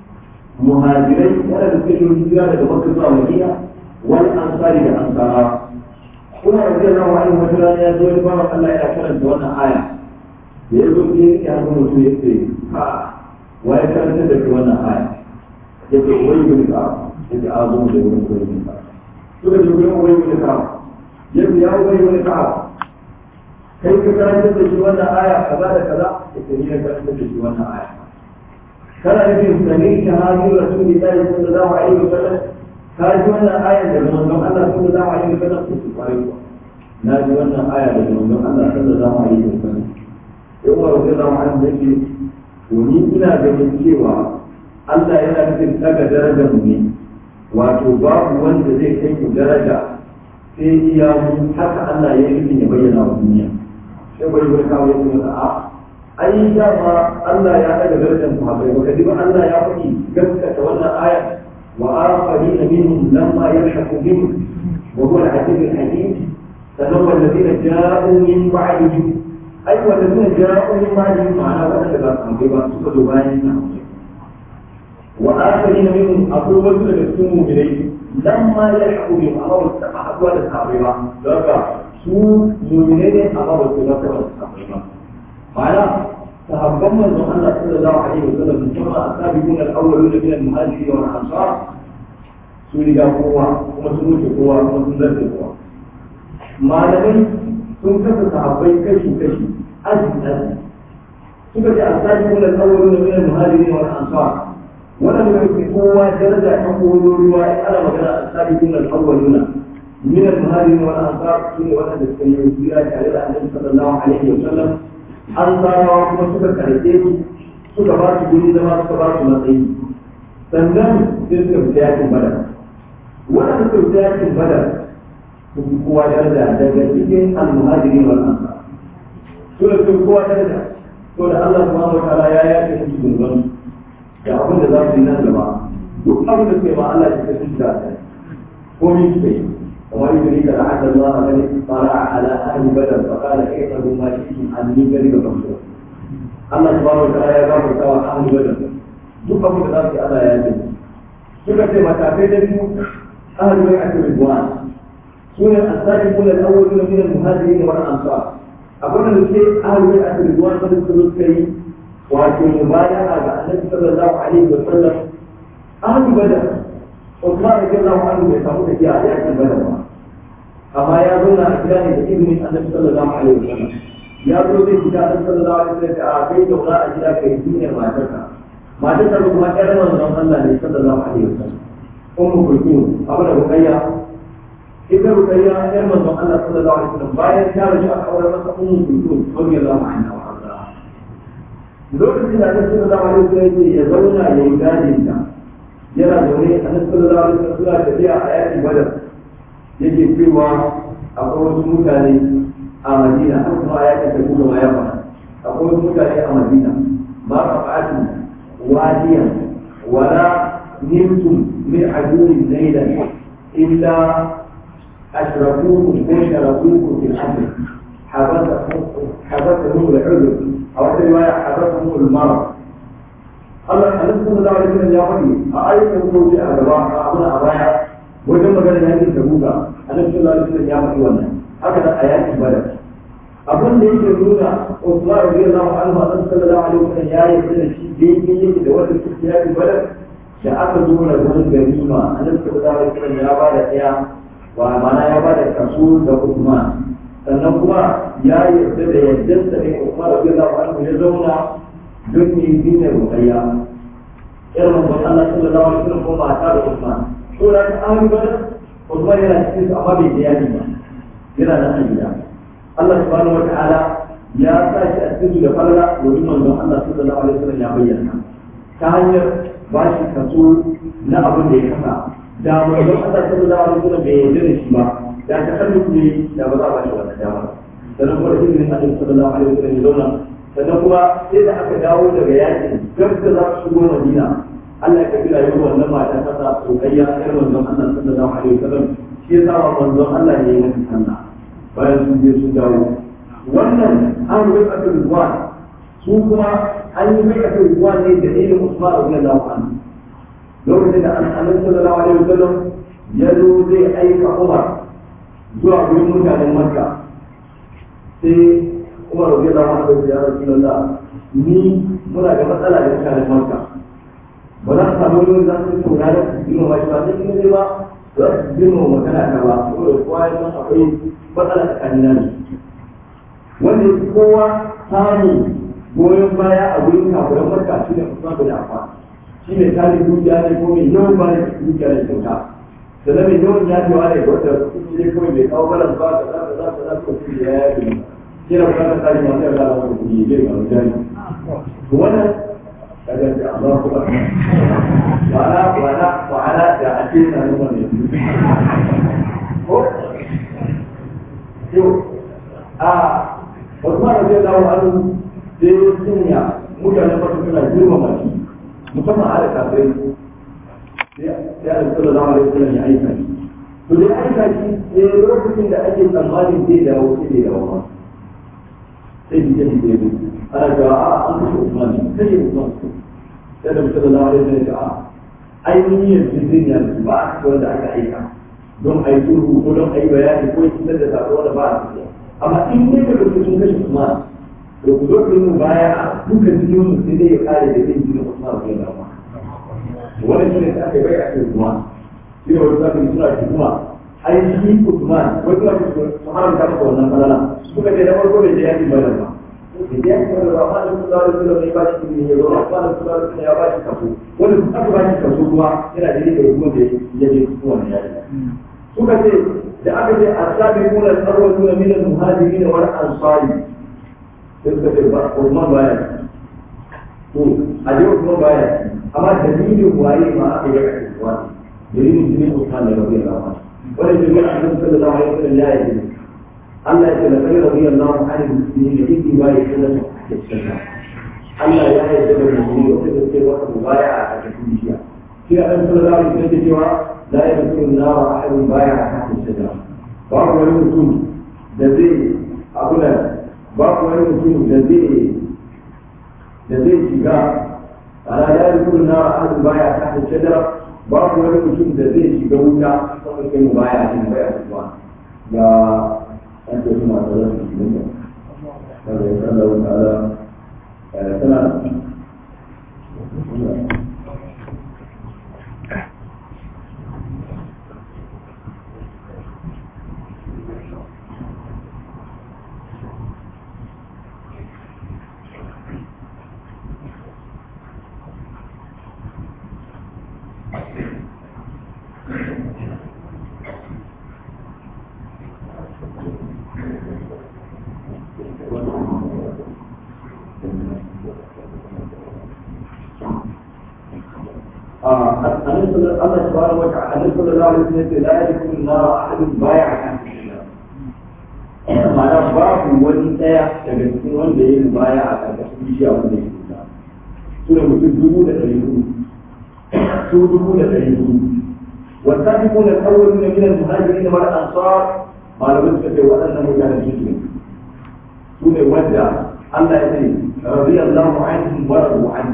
muhajirai waɗanda suka yi hijira daga makka zuwa madina wal ansari da ansara kuma radiyallahu anhu wata rana ya zo ya ba Allah yana karanta wannan aya da ya zo ya yi hannun mutum ya ce ha wa ya karanta da ke wannan aya ya ce wai bin ka ya ce a zo mu da wurin wai bin ka suka ce wurin wai bin ka ya ce ya wai bin ka kai ka karanta da shi wannan aya kaza da kaza ita ni na karanta da shi wannan aya kana nufin sami ta hajji rasulillahi sallallahu alaihi wasallam ka ji wannan aya daga manzon Allah sallallahu alaihi wasallam ko su kwarai ko na ji wannan aya daga manzon Allah sallallahu alaihi wasallam sai Umar radiyallahu anhu yake to ni ina ganin cewa Allah yana nufin daga darajar mu ne wato babu wanda zai kai ku daraja sai iya mu haka Allah ya yi ya bayyana wa duniya sai bai bai kawo yake masa a ai dama Allah ya daga darajar sahabbai baka ji ba Allah ya faɗi gaskata wannan aya wa akharina minhum lamma yalhaqu bihim wa huwa al-aziz al-hakim sannan wallazina ja'u min ba'dihim ai wallazina ja'u min ba'dihim ma'ana wadanda ba sahabbai ba suka zo bayan sahabbai wa akharina minhum akwai wasu daga cikin mu'minai lamma yalhaqu bihim amma ba su taɓa haɗuwa da sahabbai ba don haka su mu'minai ne amma ba su taɓa da sahabbai ba ma'ana sahabban manzon Allah sallallahu alaihi wasallam musamman asabiqun al-awwalun min al-muhajirin wal ansar su riga kowa kuma sun wuce kowa kuma sun zarce kowa malamai sun kasa sahabbai kashi kashi aji aji suka ce asabiqun al-awwalun min al-muhajirin wal ansar wannan da ke kowa daraja ta koyo ruwa ana magana asabiqun al-awwalun min al-muhajirin wal ansar su ne wanda suka yi hijira tare da annabi sallallahu alaihi wasallam an sarawa kuma suka karɓe su suka ba su guri zama suka ba su matsayi sannan sai suka fita yakin badar wannan suka fita yakin badar su fi kowa daraja daga cikin almuhajirin wal ansar su da su kowa daraja to da Allah subhanahu wa ta'ala ya yake musu zunuban da abin da za su yi nan gaba duk abin da suke ma Allah ya kasu shi da ko ni suke yi وما يدريك لعل الله الذي طلع على اهل بدر فقال اعتبروا ما شئتم عن من كذب مغفرة الله سبحانه وتعالى ya gafarta wa ahli badar duk abin da za su yi Allah ya yi suka ce matakai da biyu ahli bai ake ridwan sune as-sabiquna al-awwaluna min al-muhajirin wal ansar abin da suke ahli bai ake ridwan da suka suka yi wato mubaya'a ga annabi sallallahu alaihi wa sallam ahli badar Usman radiyallahu anhu bai samu tafiya a yakin badar ba amma ya zauna a gida ne da izinin annabi sallallahu alaihi wasallam ya zo zai fita annabi sallallahu alaihi wasallam a kai zauna a gida kai duniyar matarka matarka ba kuma ƴar manzon Allah ne sallallahu alaihi wasallam ummu kulthum abu da bukayya ita rukayya yar manzon Allah sallallahu alaihi wasallam bayan ta rasu aka aure masa ummu kulthum radiyallahu anha wa arda lokacin da Annabi sallallahu alaihi wasallam ya zauna ya yi gadin ta yana zaune Annabi sallallahu alaihi wasallam suna tafiya a yakin Badar yake cewa akwai wasu mutane a Madina har kuma a yakin Tabuk ma ya fara akwai wasu mutane a Madina ma qafa'atu wadiyan wala nimtum min aduwwin laylan illa أشركوكم وشركوكم في الأمر حبسهم العذر أو في رواية حبسهم المرض الله النبي صلى الله عليه وسلم يا ولي أأيت وجوه أبواء أبونا أبايا وجم قال هذه تبوكا النبي صلى الله عليه وسلم يا ولي وانا هكذا آيات بدر abin da yake nuna Usman radiyallahu anhu annabi sallallahu alaihi wasallam ya yi da shi daidai yake da wanda suke yaki badar da aka zo da wani ganima annabi sallallahu alaihi wasallam ya ba da ɗaya wa mana ya ba da kaso da Usman sannan kuma ya yarda da yaddarsa ne Usman radiyallahu anhu ya zauna don yi dinar rukayya irin manzon Allah sallallahu alaihi wasallam kuma mata da Usman to da ta ahli badar Usman yana cikin su amma bai je yaki ba yana nan a gida Allah subhanahu wa ta'ala ya sa shi a cikin su da falala domin manzon Allah sallallahu alaihi wasallam ya bayyana ta hanyar ba shi kaso na abin da ya kasa da manzon Allah sallallahu alaihi wasallam bai yarda da shi ba da ta kallu ne da ba za a ba shi wannan dama sannan kuma da izinin Allah sallallahu alaihi wasallam ya zauna sannan kuma sai da aka dawo daga yakin gab da za su shigo Madina Allah ya kafi rayuwar wannan mata ta sa sokayya yar manzon Allah sallallahu alaihi wasallam shi ya sa manzon Allah ne ya yi sallah bayan sun je sun dawo wannan an rubai a kan su kuma an yi mai a kan ne da ilmin Usman radiyallahu anhu lokacin da annabi sallallahu alaihi wasallam ya zo zai aika Umar zuwa gurin mutanen Makka sai Umar radiyallahu anhu ya Rasulullah ni muna da matsala da mutanen Makka ba za su samu wani za su tauna da su girma ba shi ba sai kuma ba za su girma magana ta ba saboda kowa ya san akwai matsala tsakanin nan wanda kowa samu goyon baya a gurin kafiran Makka shi ne Usman bin Affan shi ne tare dukiya ne ko mai yawan ba da dukiya da kyauta sannan mai yawan ya cewa ne wanda kuɗi ne kawai mai kawo balas ba da za ka za ka za ka kuɗi da ya yi kira ba ka tsari masu yarda da wani kuɗi ya ga mutane to wannan kaga da Allah ku ba wala wala wala da ake na nuna ne ko to a Usman radiyallahu anhu sai ya sanya mutanen farko suna girmama shi musamman a da kafirai sai a da sallallahu alaihi wasallam ya aika shi to dai aika shi sai lokacin da ake tsammanin zai dawo sai bai dawo ba sai bi jadi da yabo ana cewa a an kashe Usman ne kashe Usman sai da sallallahu alaihi wasallam ya a ainihin jirgin ya ba a cikin wanda aka aika don a yi sulhu ko don a yi bayani ko yi da sako wanda ba a cikin amma in ne da lokacin kashe Usman to ku zo ku yi mu baya a duka cikin mu sai dai ya kare da zai jini Usman bai da ba wannan shi ne da aka bai a cikin kuma shi ne wani zaka suna tuhuma ai shi Usman wai kuma su haramta maka wannan falala suka ce da farko bai je yaki badar ba da ya ki badar ba amma da su zawo da ne ba shi ne ya zo amma da su zawo da ya ba shi kaso wanda su aka ba shi kaso kuma yana da rike kuma da ya je su wannan yaki suka ce da aka ce asabiquna al-awwaluna min al-muhajirin wal ansari sai suka ce ba Usman baya to a je Usman baya amma dalilin waye ma aka yi a Usman dalilin jinin Usman ne rabbi Allah wanda jami'a annabi sallallahu alaihi wasallam ya yi Allah ya ce la kai rabbi Allah an muslimin da yake ba ya kula da sunna Allah ya yi da musulmi wanda da ke wata mubaya a cikin bishiya shi annabi sallallahu alaihi wasallam ya cewa la yadkhulu an-nar ahadun baya a cikin shajara babu wani mutum da zai abu da babu wani mutum da zai da zai shiga ana ya yi kuma na ahadin baya ta da shadara babu wani mutum da zai shiga wuta sama sai mu baya a cikin baya kuma ga an ce suna da rasu cikin da kada ya kalla wata ala tana annabi sallallahu Allah subhanahu wa ta'ala annabi sallallahu alaihi wasallam la yadkhulu an-nar ahadun bai'a an ma'ana babu wani daya daga cikin wanda ya yi baya a ƙarƙashin bishiya wanda ya kuta su ne mutum dubu da ɗari hudu su dubu da ɗari hudu والسابقون الأولون من المهاجرين والأنصار malamai suka ce waɗannan mutanen su ne su ne wanda Allah ya ce radiyallahu anhum wa radu an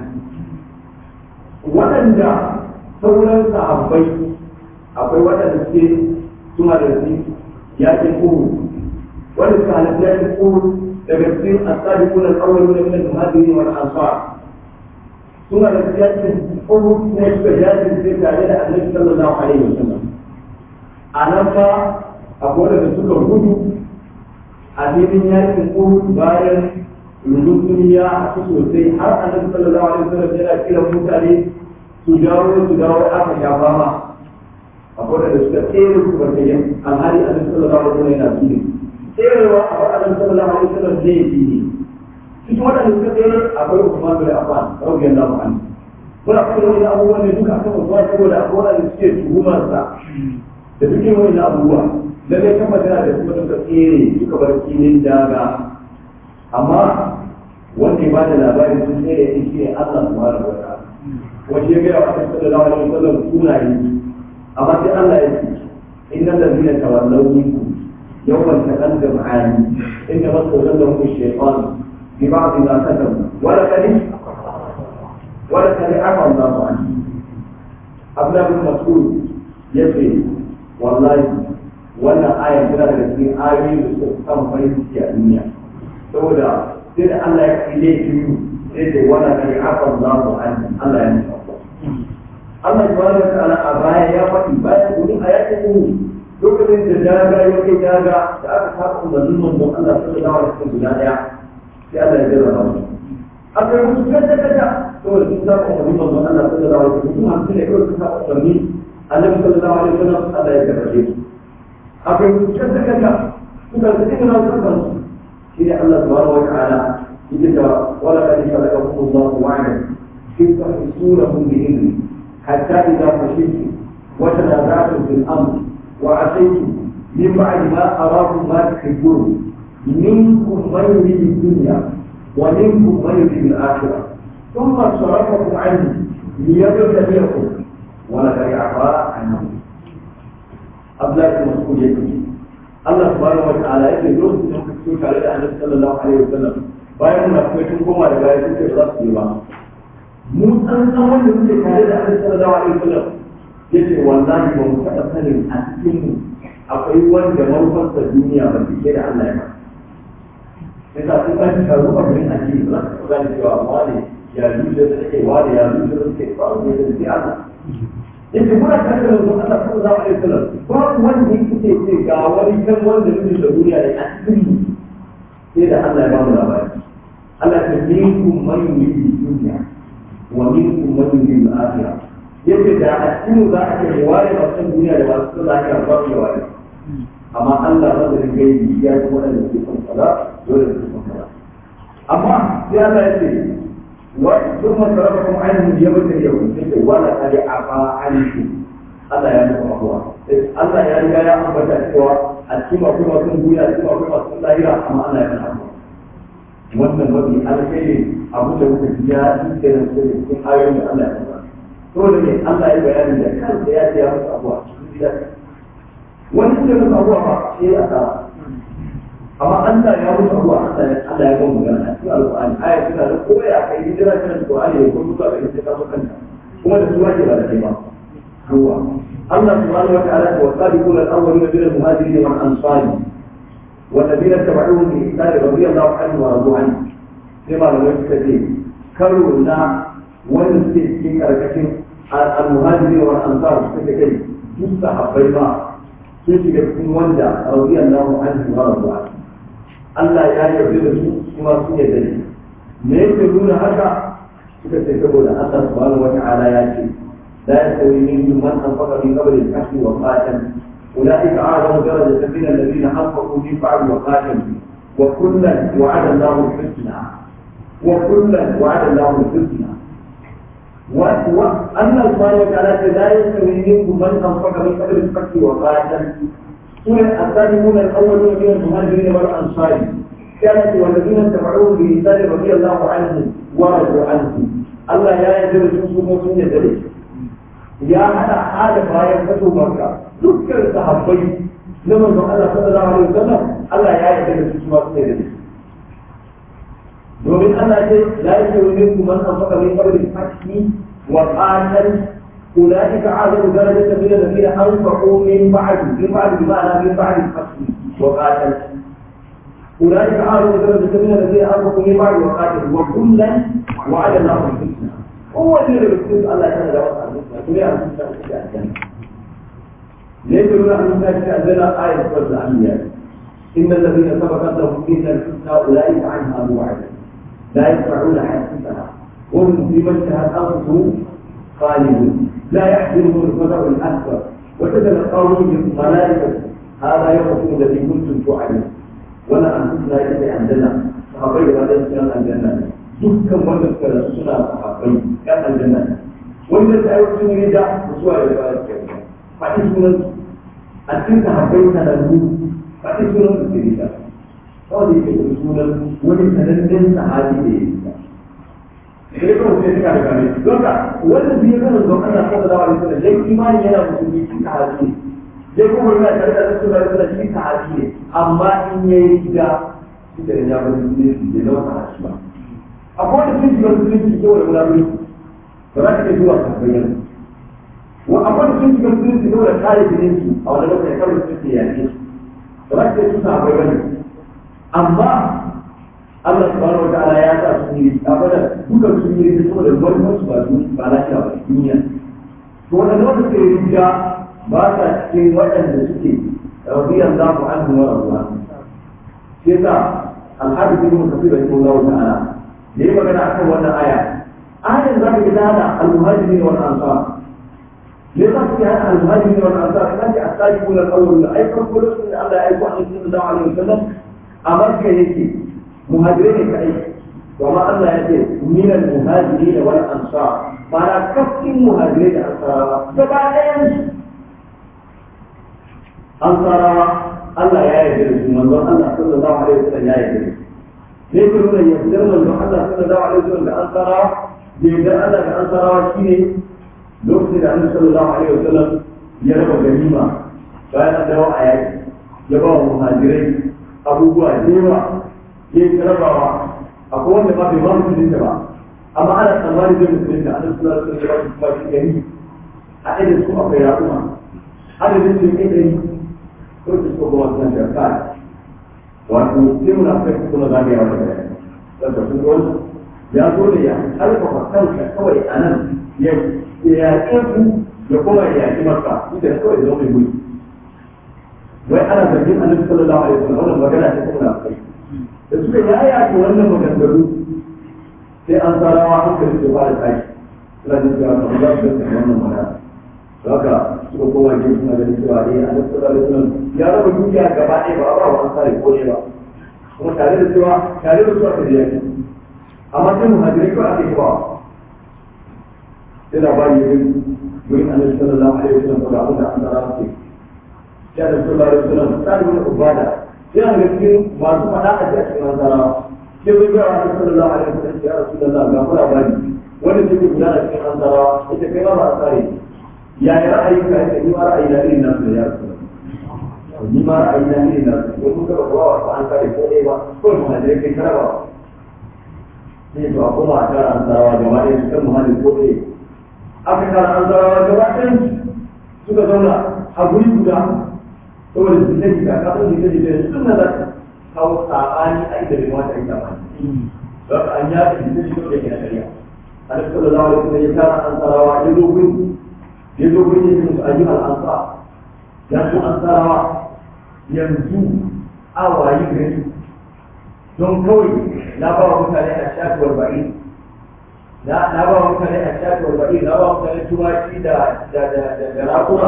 waɗanda sauran sahabbai akwai waɗanda suke suna da su yakin uhud wanda suka halatta yakin uhud daga cikin asabiquna al-awwaluna min al-muhajirin wal ansar suna da yakin uhud ne suka yakin sai tare da annabi sallallahu alaihi wasallam a nan fa akwai da suka gudu a filin yakin uhud bayan rubutun ya haɗu sosai har annabi sallallahu alaihi wasallam yana kiran mutane su dawo su dawo aka shafa ma akwai da suka tsere su barkayen alhali annabi sallallahu alaihi wasallam yana tsere tserewa a bar annabi sallallahu alaihi wasallam zai yi ne cikin waɗanda suka tsere akwai Usman bin Affan radiyallahu anhu muna fara wani abubuwan ne duka kan Usman saboda akwai waɗanda suke tuhumarsa da suke wani abubuwa lalle kafa tana da kuma suka tsere suka bar filin daga amma wanda ya ba da labarin sun tsere ya shi ne Allah subhanahu wa ta'ala wanda ya gaya wa Annabi sallallahu alaihi wasallam sunaye amma sai Allah ya ce innal ladina tawallaw minkum yawmal taqal jam'ani inna masawallahum ash-shaytan bi ba'd ma kasabu wa laqad wa laqad afa Allahu anhu Abdullah bin Mas'ud yace wallahi wannan aya tana daga cikin ayoyi da suka samu farin ciki a duniya saboda sai da Allah ya kai laifin sai da wala kai afa Allahu an Allah ya nufa Allah subhanahu wa ta'ala a baya ya faɗi bayan gudun ayatin mu lokacin da daga ya kai daga da aka saba umarnin manzon Allah sallallahu alaihi wasallam guda daya sai Allah ya jarraba mu aka yi musu kada kada saboda sun saba umarnin manzon Allah sallallahu alaihi wasallam kuma hamsin ne kawai sun saba umarni annabi sallallahu alaihi wasallam Allah ya jarrabe su akwai cutar da kanta suka ta cikin nasu kansu shi ne Allah subhanahu wa ta'ala yake da wala kad khalaqakum Allah wa'ada fi tahsunahum bi ilmi hatta idza fashiltum wa tanaza'tum fil amr wa asaytum min ba'di ma arakum ma tuhibbun minkum man yuridu dunya wa minkum man yuridu al-akhirah ثم صرفكم عنه ليبتليكم ولقد عفا عنهم Abdullahi Mas'ud ya ce Allah subhanahu wa ta'ala yake lokacin da muka fito tare da Annabi sallallahu alaihi wasallam bayan muna kuma tun koma da baya suke ba za su yi ba mu san san wanda muke tare da Annabi sallallahu alaihi wasallam yace wallahi ba mu taɓa sanin a cikin mu akwai wanda manufarsa duniya ba ke da Allah ya ba yasa sun kan taru a gurin addini ba za ka gane cewa wani ya zuciya da take wani ya zuciya da take ba wani da sai Allah yake muna tare da manzon Allah sallallahu alaihi wasallam babu wanda yake ce ga wani kan wanda mutum da duniya ne a cikin sai da Allah ya ba mu labari Allah ta minkum man yuridu dunya wa minkum man yuridu al-akhirah yake da a cikin za a ce ware ba san duniya da ba su lafiya ba su ware amma Allah ba da gaibi ya ji wanda ke son kaza dole su son kaza amma sai Allah ya ce ثم صرفكم عنهم ليبتليكم ولا قد عفا عنكم Allah ya nufa abuwa Allah ya riga ya ambata cewa a cikin akwai masu duniya a cikin akwai masu lahira amma Allah ya nufa abuwa wannan mafi alkhairi abu da muka ji ya yi kenan su da cikin ayoyin da Allah ya nufa dole ne Allah ya bayani da kansa ya ce ya musu abuwa cikin gida wani suka musu abuwa ba sai a tsara amma Allah ya mutu abuwa Allah ya Allah ya gamu gana cikin alƙur'ani aya suna da kowa ya kai hijira cikin alƙur'ani da kuma mutuwa da ita ta kanta kuma da suwa ke ba da kai ba ruwa Allah subhanahu wa ta'ala wa sabiquna al-awwaluna min al-muhajirin wal ansar والذين اتبعوهم بإحسان رضي الله عنه ورضوا عنه كما لو يستجيب كرونا ونسكت في كركشن المهاجرين والأنصار سكتين تستحب بيضاء سكت في وندا رضي الله عنه ورضوا عنه Allah ya yarda da su kuma su yarda da me yake nuna haka suka ce saboda Allah subhanahu wa ta'ala ya ce la yastawi minkum man anfaqa min qabli al-fath wa qatal أولئك أعظم درجة من الذين أنفقوا من بعد وقاتلوا وكلا وعد الله الحسنى وكلا وعد الله الحسنى Allah subhanahu wa ta'ala ta la yastawi minkum man anfaqa min qabl al-fath wa qatal سورة الثانيون الأولون من المهاجرين والأنصار كانت والذين اتبعوهم بإحسان رضي الله عنهم ورضوا عنه الله يا يجب تنصب سنة ذلك يا حتى حال باية فتو مكة ذكر صحابي لما الله صلى الله عليه وسلم الله يا يجب تنصب سنة ذلك domin Allah ce la yashuru minkum man anfaqa min qabli al-fath wa qatal أولئك أعظم درجة من الذين أنفقوا من بعد من بعد بمعنى من بعد الفتح وقاتل أولئك أعظم درجة من الذين أنفقوا من بعد وقاتل وكلا وعلى الله الحسنى هو الذي يقول الله تعالى وقع الحسنى كل الحسنى في الجنة ليس لنا أن نشاهد عندنا آية سورة الأنبياء إن الذين سبقت لهم فينا الحسنى أولئك عنها مبعدون لا يسمعون حديثها وهم فيما اشتهت أنفسهم خالدون لا يحزنهم الفزع الاكبر وتتلقاهم بالملائكه هذا يومكم الذي كنتم توعدون ولا انفسنا الا عندنا صحابي هذا الكلام الجنه dukkan wanda suka rasu suna sahabbai yan aljanna wanda ta yi sun yi da musuwa da ba su kyau faɗi sunan a cikin sahabbai sanannu faɗi sunan su ke da kawai da yake sunan wani sanannen sahabi da ya yi sai kuma sai suka daga ne don ka wanda biyu kan don Allah sallallahu alaihi wasallam dai imani yana musulmi shi ka haji dai kuma yana tare da su da su shi ka haji ne amma in yayi gida shi da ya bar su ne da zama ka haji ba akwai wanda sun shiga musulunci ko da mulami ba za ka zuwa ka bayyana wa akwai wanda sun shiga musulunci ko da kare jinin su a wani lokacin kawai su ke yaƙe ba za ka su sa bayyana amma Allah subhanahu wa ta'ala ya sa su yi abada duka su yi da saboda wannan su ba su ba lafiya ba duniya to wannan wanda suke riga ba sa cikin waɗanda suke radiyan za ku anhu wa rabuwa sai sa alhaji bin kafir rahimahullahu ta'ala da yi magana akan wannan aya ayan za ka ga da al-muhajirin wal ansar me za ku hada al-muhajirin wal ansar kan ji asabiqun al-awwalun ai farko lokacin da Allah ya aiko annabi sallallahu alaihi wasallam a Makka yake muhajirai ne kadai kuma Allah ya ce min al-muhajirin wal ansar bara kafin muhajirai da ansarawa gaba ɗayan su ansarawa Allah ya yarda da su manzon Allah sallallahu alaihi wasallam ya yarda da su ne ke nuna yardar manzon Allah sallallahu alaihi wasallam da ansarawa da yardar Allah da ansarawa shine lokacin da Annabi sallallahu alaihi wasallam ya raba ganima bayan an dawo a yaki ya ba wa muhajirai abubuwa da yawa ya yi rabawa akwai wanda ba bai ba musulunta ba amma ana tsammani zai musulunta ana suna da suna ba su kuma shi gari a ɗaya su akwai raƙuma adadin su ke ɗari ko su suka kuma suna da kai wato sai muna kai su kuma zagaya wata gari wanda sun zo ya zo da ya alfafa kanka kawai a nan ya yaƙe ku ya kuma ya yaƙi maka ita kawai zama mai mulki wai ana zargin annabi sallallahu alaihi wasallam wannan magana ta kuma na kai da suka yaya ta wannan maganganu sai an tsarawa hankali su fara tashi suna jin cewa kamar za su gasa wannan magana haka suka koma jin suna ganin cewa eh annabi sallallahu alaihi wasallam ya raba dukiya gaba ɗaya ba a ba wa an sare ko ne ba kuma tare da cewa tare da su aka je yaki amma sai muhajirai kawai ake ba sai labari ya gani wurin annabi sallallahu alaihi wasallam ko da abin da an tsara su ya da sallallahu alaihi wasallam tsari wani ubada yana da cikin masu faɗa a cikin nasara sai zai gaya wa sallallahu alaihi wasallam ya rasulullah ga fara bani wanda take gudana cikin nasara ita kai ma ba a tsare ya yi ra'ayi ka yake ni ma ra'ayi na irin nasu da ya rasulullah ni ma ra'ayi na irin nasu ko kun ga ba wa an tsare ko ɗaya ba ko mu hajjire kai karaba sai to a koma a tara ansarawa gaba ɗaya su kan muhalli ko ɗaya aka tara ansarawa gaba ɗaya suka zauna a guri guda saboda su ta jika ka san jika jika sun na zaka kawo sabani a inda bai mata yi sabani don ka an yaɗa jika jika da ke na shari'a alaihi sallallahu alaihi wasallam ya tara ansarawa ya zo gurin ya zo gurin ya ce musu ayyuhal ansar ya zo ansarawa yanzu a wayi gari don kawai na ba wa mutane a shafuwar ba'i na ba wa mutane a shafuwar ba'i na ba wa mutane tumaki da da rakuma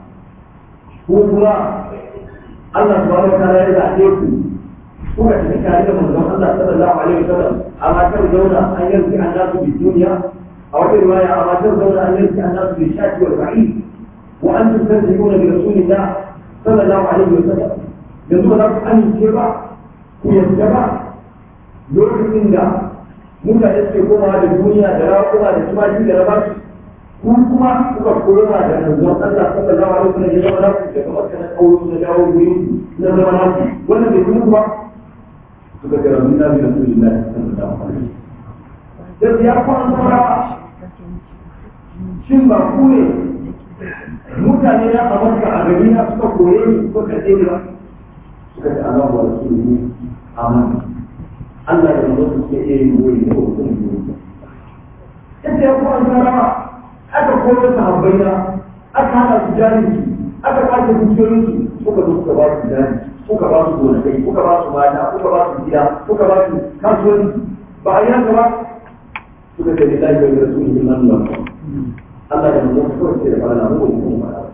ko kuma Allah subhanahu wa ta'ala ya zaɓe ku kuka tafi tare da manzon Allah sallallahu alaihi wasallam amma kar zauna an yanzu an nasu bi duniya أو في رواية أما ترضون أن يأتي الناس بالشاة والبعيد وأنتم تنتهون برسول الله صلى الله عليه وسلم يقول لك أن يتبع ويتبع lokacin da mutane suke komawa da duniya da rawa da tumaki da rabashi ku kuma kuka koma da manzon Allah sallallahu alaihi wasallam ya zama naku daga makka na kauro na dawo gurin na zama naku wannan bai kuma kuma suka ga rabbi nabi rasulullahi sallallahu alaihi wasallam da ya kwana saurawa shin ba ku ne mutane na a makka a gari na suka koye ni ko ka ce ba suka ce Allah wa rasulullahi amin Allah da manzon suke iya yin goyi da kuma kuma yadda ya kwana saurawa aka koyar da habbaina aka hana su jahilci aka kwace dukiyoyin su kuka zo kuka ba su jari kuka ba su gonakai kuka ba su mata kuka ba su gida kuka ba su kasuwanci ba a yi haka ba suka ce da lafiya da rasu ne man nan Allah da manzon su kawai ce da fara mu ko kuma ba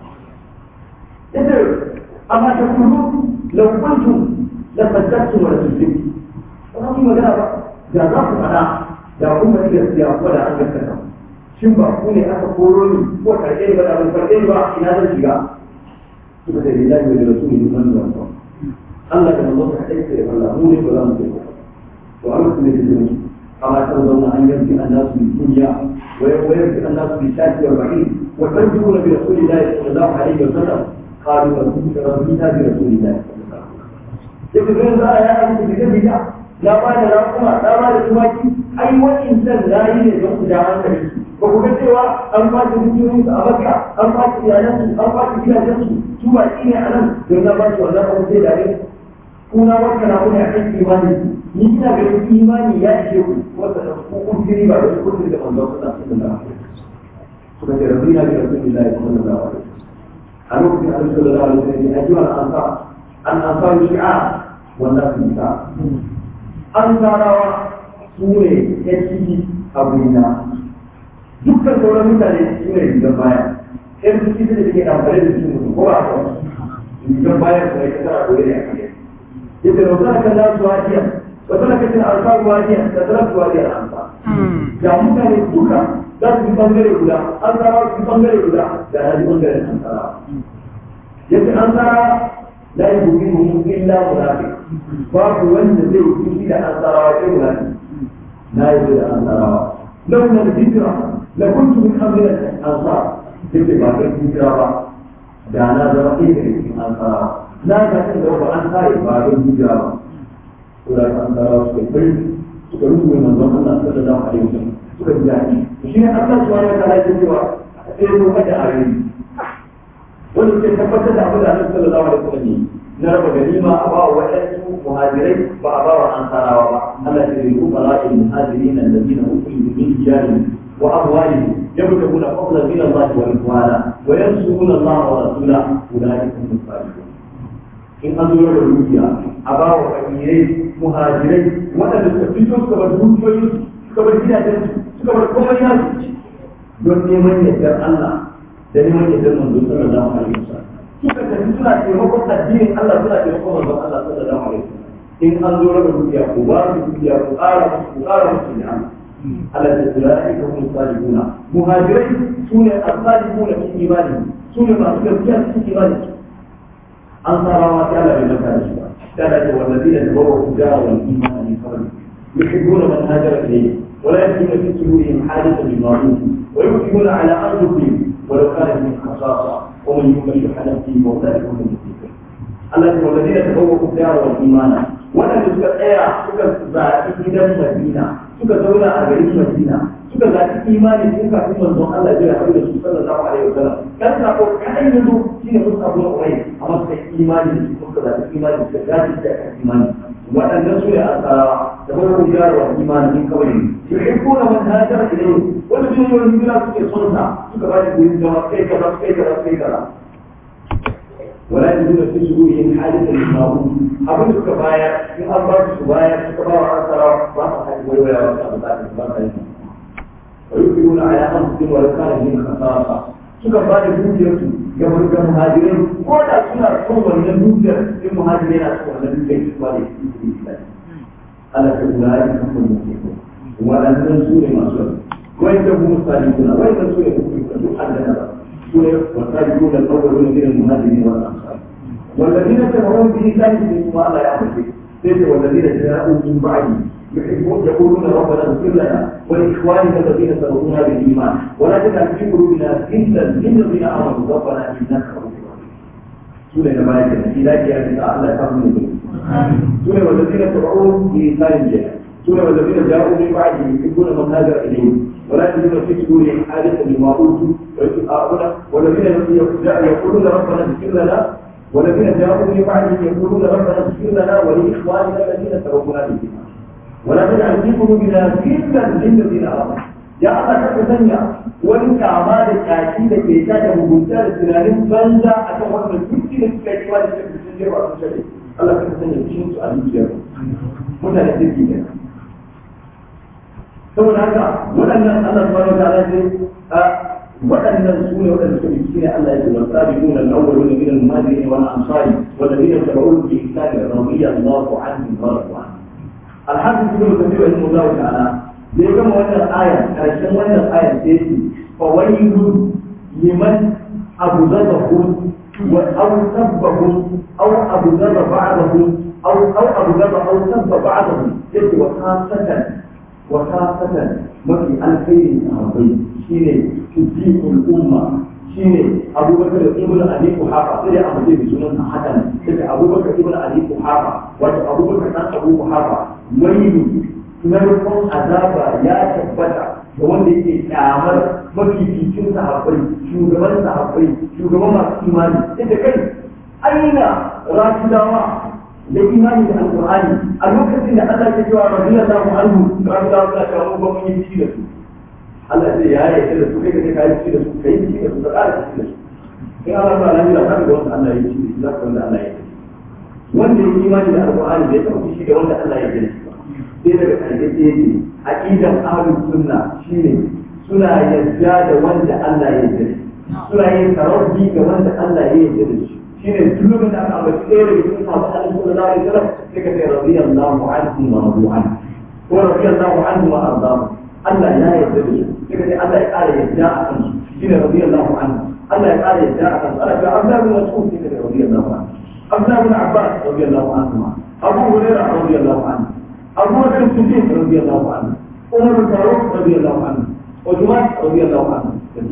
yace amma ta kullu law kuntum la faddatu wa rasulun ba ku magana ba da za ku fada da kuma gaskiya ko da an gaskata shin ba ku ne aka koro ni ko karɓe ni ba da ban karɓe ni ba ina zan shiga suka ce lillahi wa rasulihi man wa Allah da manzo ka aike da Allah mu ne ba za mu ce to Allah ne ke ce kama ta zauna an yanki annasu bi dunya wa yanki annasu bi shati wa ba'id wa tarjuna bi rasulillahi sallallahu alaihi wa sallam qalu rabbina bi rasulillahi yake zai za a yi aiki da gida na ba da rakuma na ba da tumaki ai wa'in san na yi ne don ku da hankali ba ku ga cewa an kwace dukiyoyin su a makka an kwace iyalan su an kwace gidajen su su ba shi ne a nan don na ba su wannan abu sai da ne kuna wata na kuna kan imani ni ina ga imani ya ishe ku wata da ku kun jiri ba da ku kun da manzon Allah sallallahu alaihi wasallam suka ce rabbina bi rasulillahi sallallahu alaihi wasallam a lokacin da sallallahu alaihi wasallam ya ji an ansar an ansar shi'a wannan su ta an tarawa su ne ya ciki a gurina dukkan sauran mutane su ne rigar baya yan su ciki da suke amfani da su mutum ko ba a kawo rigar baya su ne ta tara dole ne a kai yadda da wata kan nasu wajiya wata na kacin alfaru wajiya da tara su wajiya da amsa da mutane duka za su bi bangare guda an tarawa su bi bangare guda da na ji bangaren an tarawa yadda an tarawa la yubinuhu illa munafiq babu wanda zai yi da ansarawa sai munafiq na yi da ansarawa lau na hijira la kuntu min amrin ansar yake ba kai hijira ba da na zama ɗaya daga cikin ansarawa na ga kan da ba an sare ba kai hijira ba to da ansarawa suka kai suka rubuta manzon Allah sallallahu alaihi wasallam suka ji daɗi shi ne Allah subhanahu wa ta'ala ya ce cewa sai ko kada a yi wanda ke tabbatar da abin da Annabi sallallahu alaihi wasallam yi na raba ganima a ba wa waɗansu muhajirai ba a ba wa ansarawa ba Allah ya yi kuma la'il muhajirin alladhina ukhriju min diyarihim wa amwalihim yabtaguna fadlan min Allah wa ridwana wa yansuruna Allah wa rasulahu ulaika hum as-sadiqun in an zo da dukiya a ba wa fakirai muhajirai waɗanda suka fito suka bar dukiyoyin suka bar gidajensu suka bar komai nasu don neman yardar Allah da neman yardar manzo sallallahu alaihi wasallam suka tafi suna taimakon addinin Allah suna taimakon manzon Allah sallallahu alaihi wasallam in an zo raba dukiya ku ba su dukiya ku ƙara musu ku ƙara musu ne Allah ta tsira da ika kuma sadiquna muhajirai sune as-sadiquna fi imani sune masu gaskiya cikin imani an sarawa ta Allah bai maka da shi ba ta da ce wallazina tabawwa'u dara wal imana min qabl yuhibbuna man hajara ilayhi ولا يجدون في صدورهم حاجة للمعروف ويؤثرون على أنفسهم ولو كان من خصاصة ومن يوق شح نفسه فاولئك هم المفلحون الذي والذين تبوأوا الدار والايمان waɗanda suka tsaya suka zaɓi gidan Madina suka zauna a garin Madina suka zaɓi imani sun kafin manzon Allah ya haɗu da su sallallahu alaihi wasallam kan sako kaɗan ya zo shine sun samu na umai amma suka yi imani da su suka zaɓi imani suka gaji da kan imani waɗannan su ne asarawa da kuma hujjar wa imani min kawai yuhibbuna man hajara ilayhi wanda sun yi wani hijira suke son sa suka ba shi gurin zama kai kaza kai kaza kai kaza ولا يجدون في صدورهم حاجة للمعروف أبن سك بايا إن أربعة سبايا سك بايا أكثر ما حد ويويا وكذا ويؤثرون على أنفسهم ولو كان بهم خصاصة suka ba da dukiyarsu ga ga muhajirai ko da suna son wannan dukiyar in muhajirai na son wannan dukiyar su ba da su Allah ta kula da kan mutum waɗannan su ne masu وإن هم الصالحون وإن سوء يكون عندنا سوء والصالحون الأولون من المهاجرين والأنصار والذين تبعون بإحسان منهم الله يعمل به ليس والذين جاءوا من بعده يحبون يقولون ربنا اغفر لنا ولاخواننا الذين سبقونا بالايمان ولا تجعل في قلوبنا غلا للذين امنوا ربنا انك رؤوف رحيم. سوره نبات الى جاء تعالى كرم سوره والذين تبعون بإحسان جاء سوره والذين جاءوا من بعده يحبون من هاجر اليهم ولا يجدون في صدورهم حاجه مما اوتوا ويتآخون والذين يقولون ربنا اغفر لنا والذين جاءوا من بعدهم يقولون ربنا اغفر لنا ولاخواننا الذين سبقونا بالايمان ولا تجعل في قلوبنا غلا للذين امنوا يا الله ka sanya wani kama da kaki da ke ta da mugunta da tunanin banza a kan wannan dukki da suka yi wani da sun jirwa sun shari Allah ka sanya cikin su a zuciyar mutane kirki ne saboda haka waɗannan Allah subhanahu wa ta'ala ce waɗannan su ne waɗanda suka fi ne Allah ya ce wa sabiquna al-awwaluna min al-muhajirin wal ansari والذين تبعوهم بإحسان رضي الله عنهم ورضوا عنه الحافظ ابن كثير رحمه الله تعالى da ya gama wannan aya karshen wannan aya sai ce fa wailu liman abu zaba hu wa aw sabbahu aw abu zaba ba'dahu aw aw abu zaba aw sabba ba'dahu yace wa khasatan wa khasatan mafi alkhairin sahabbai shine tudikul umma shine abubakar ibn abi kuhafa sai a mace da sunan hakan sai abubakar ibn abi kuhafa wato abubakar dan abu kuhafa wailu narkon azaba ya tabbata da wanda yake kyamar mafificin sahabbai shugaban sahabbai shugaban masu imani ita kai aina rafidawa da imani da alqur'ani a lokacin da Allah ya cewa radiyallahu anhu rafidawa suna cewa mun ba mun yi ci da su Allah zai ya yarda da su kai ka kai ci da su kai ci da su da ƙara ci da su in Allah ba lafiya ka ga wanda Allah ya ci da su za ka wanda Allah ya ci wanda ya imani da alqur'ani bai taɓa shi da wanda Allah ya ci da sai daga ƙarshe ce ce aqidan ahlus sunna shine suna yarda da wanda Allah ya yarda suna yin tarawih ga wanda Allah ya yarda da shi shine duk lokacin da aka ambaci ɗaya daga cikin sahabban Annabi sallallahu alaihi wasallam sai ka ce radiyallahu anhu wa radu anhu ko radiyallahu anhu wa ardahu Allah ya yarda da su sai ka ce Allah ya ƙara yarda a kan su shine radiyallahu anhu Allah ya ƙara yarda a kan su ana cewa Abdullah bin Mas'ud sai ka ce radiyallahu anhu Abdullah bin Abbas radiyallahu anhu Abu Hurairah radiyallahu anhu أبو بكر الصديق رضي الله عنه عمر الفاروق رضي الله عنه عثمان رضي الله عنه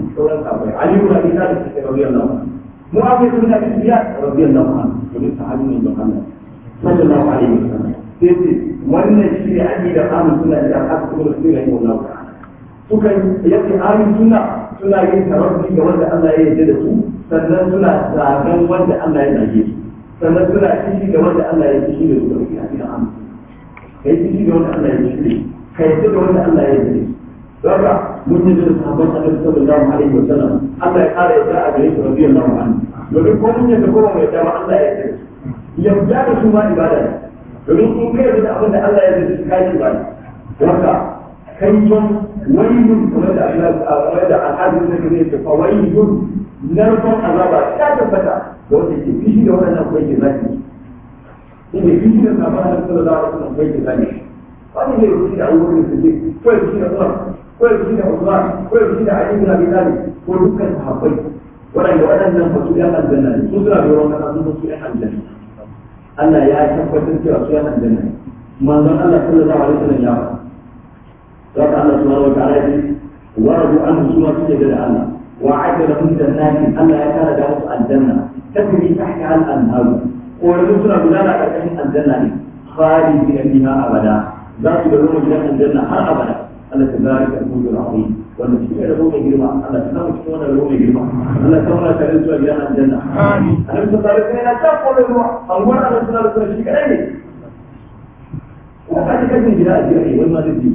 علي بن ابي طالب رضي الله عنه معاويه بن ابي سفيان رضي الله عنه ومن صحابي من محمد صلى الله عليه وسلم sai wannan shi ne ake da ahlus sunna da aka kuma da sunna ne wannan ta'ala sukan yake ahlus sunna suna yin tarawih ga wanda Allah ya yarda da su sannan suna zagan wanda Allah ya zage su sannan suna kishi da wanda Allah ya kishi da su da cikin ahlus kai ciki da wanda Allah ya shirye kai yadda da wanda Allah ya shirye daga mun yi da sahabban Annabi sallallahu alaihi wasallam Allah ya kare yadda a gare su radiyallahu anhu domin ko mun yadda ko mun yadda ba Allah ya shirye yadda da su ma ibada ne domin in kai yadda abin da Allah ya shirye kai ibada daga kai yon wailun kamar da Allah kamar da al'adu ne ne ce fa wailun narkon azaba ta tabbata da wanda ke fishi da wannan kuma ke zaki inda shi da sabon da sallallahu alaihi wasallam bai da zane wani ne shi da abubuwan da suke ko shi da Umar ko shi da Usman ko shi da Ali ibn Abi Talib ko dukkan sahabbai waɗanda waɗannan ba su yan aljanna ne su suna da ruwan kasa sun su yan aljanna Allah ya tabbatar cewa su yan aljanna ne manzon Allah sallallahu alaihi wasallam ya faɗa Zaka Allah subhanahu wa ta'ala ya ce wa rabu anhu suna suke da Allah wa a'ada lahum jannatin Allah ya tara da musu aljanna tajri tahta al-anhar koramin suna gudana a ƙarƙashin aljanna ne khalidi na fiha abada za su gano gidan aljanna har abada Allah ta zari ka kuma da rahmi wanda shi ne rabo mai girma Allah ta samu cikin wannan rabo mai girma Allah ta wani tare zuwa gidan aljanna amin Allah ta zari ka yana ta kore ruwa an gwada Allah ta zari ka shi kadai ne ko ka ji kajin gida a jiya ne wani ma zai ji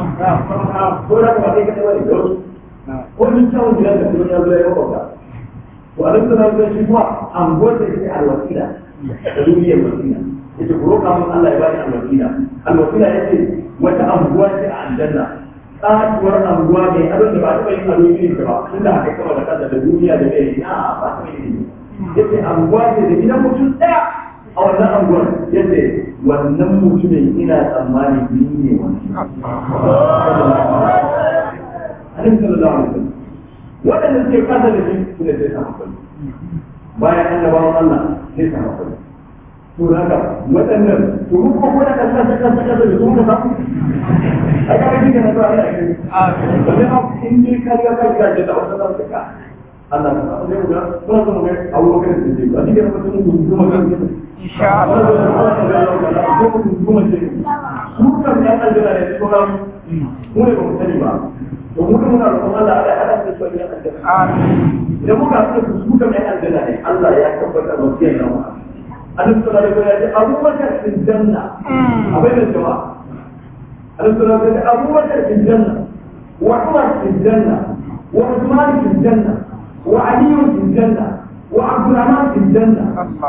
ko da kuma kai kadai wani gausu ko min kyawun gidan da kuma ya zo ya yi makwabta to Allah ta zari ka shi kuma an gwada shi alwasila da duniyar wasila yace ku roƙa mun Allah ya bani alwasila alwasila yace wata anguwa ce a aljanna tsatuwar anguwa mai abin da ba ta yin ado irin ta ba inda aka kama da kasa da duniya da mai na ba ta yin yace anguwa ce da gidan mutum ɗaya a wannan anguwar yace wannan mutumin ina tsammani ni ne wani annabi sallallahu alaihi wasallam waɗanda suke kasa da shi su ne sai sahabbai bayan annabawan Allah sai sahabbai to haka waɗannan to mu ko kuna kasa kasa kasa kasa da su muka samu ai ka ji kana to Allah ya yi amin in dai ka ga ka ga da wannan da ka Allah ka samu ne mu ga kuma kuma ga Abu Bakar da Siddiq a cikin mutum mu kuma kan insha Allah kuma ce su kan ya aljanna ne ko mu ne ba mu sani ba to mu muna roƙon Allah Allah ya hada da su ya aljanna amin idan muka haɗu da su kan ya aljanna ne Allah ya tabbatar da su ya zama annabi sallallahu alaihi wasallam ya ce abubakar fil janna abai da jama'a annabi sallallahu alaihi wasallam abubakar fil janna wa umar fil janna wa usman fil janna wa ali fil janna wa abdurrahman fil janna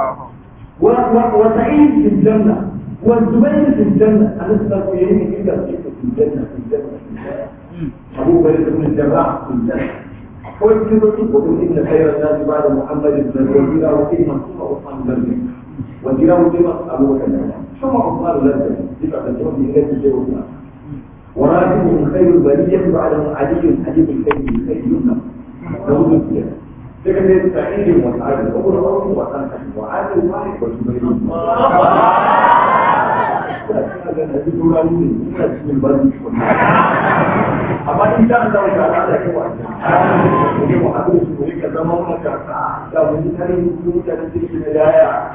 وسعيد في الجنة والزبير في الجنة أنا أسأل إليه كده في الجنة في الجنة في الجنة أبو بكر بن الجراح في الجنة ويكتب وقل إن خير الناس بعد محمد بن وزيره كلمة ثم عثمان بن وزيره كلمة أبو بكر ثم عثمان بن صفة الجنة إلى الجنة وراتبهم خير البرية بعدهم علي حديث الخير الخير يمنى له الزيادة لكن سعيد وسعيد أول رأس وسعيد وعادل واحد وجبريل amma in ta da wata ala da kowa ne mu haɗu su ne ka zama wani karka da wani tare da mutane da ke da yaya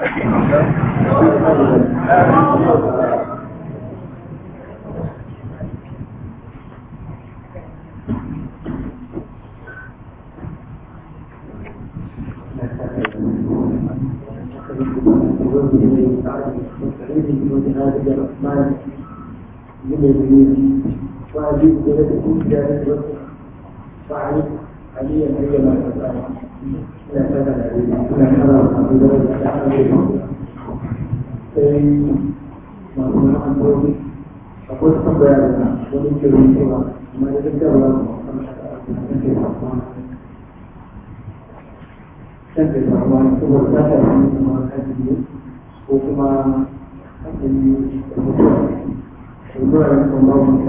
الرحمن من الجنود وأجيب بلدكم جاهز وعلي عليا أيما تسأل لا تسأل عليه لا حرام أبو داود لا حرام ما كنا نقول أقول صبر يا ابن ومن كل سوى ما يذكر الله كان في الرحمن ثم ارتفع من الحديث وكما الدعاء من الله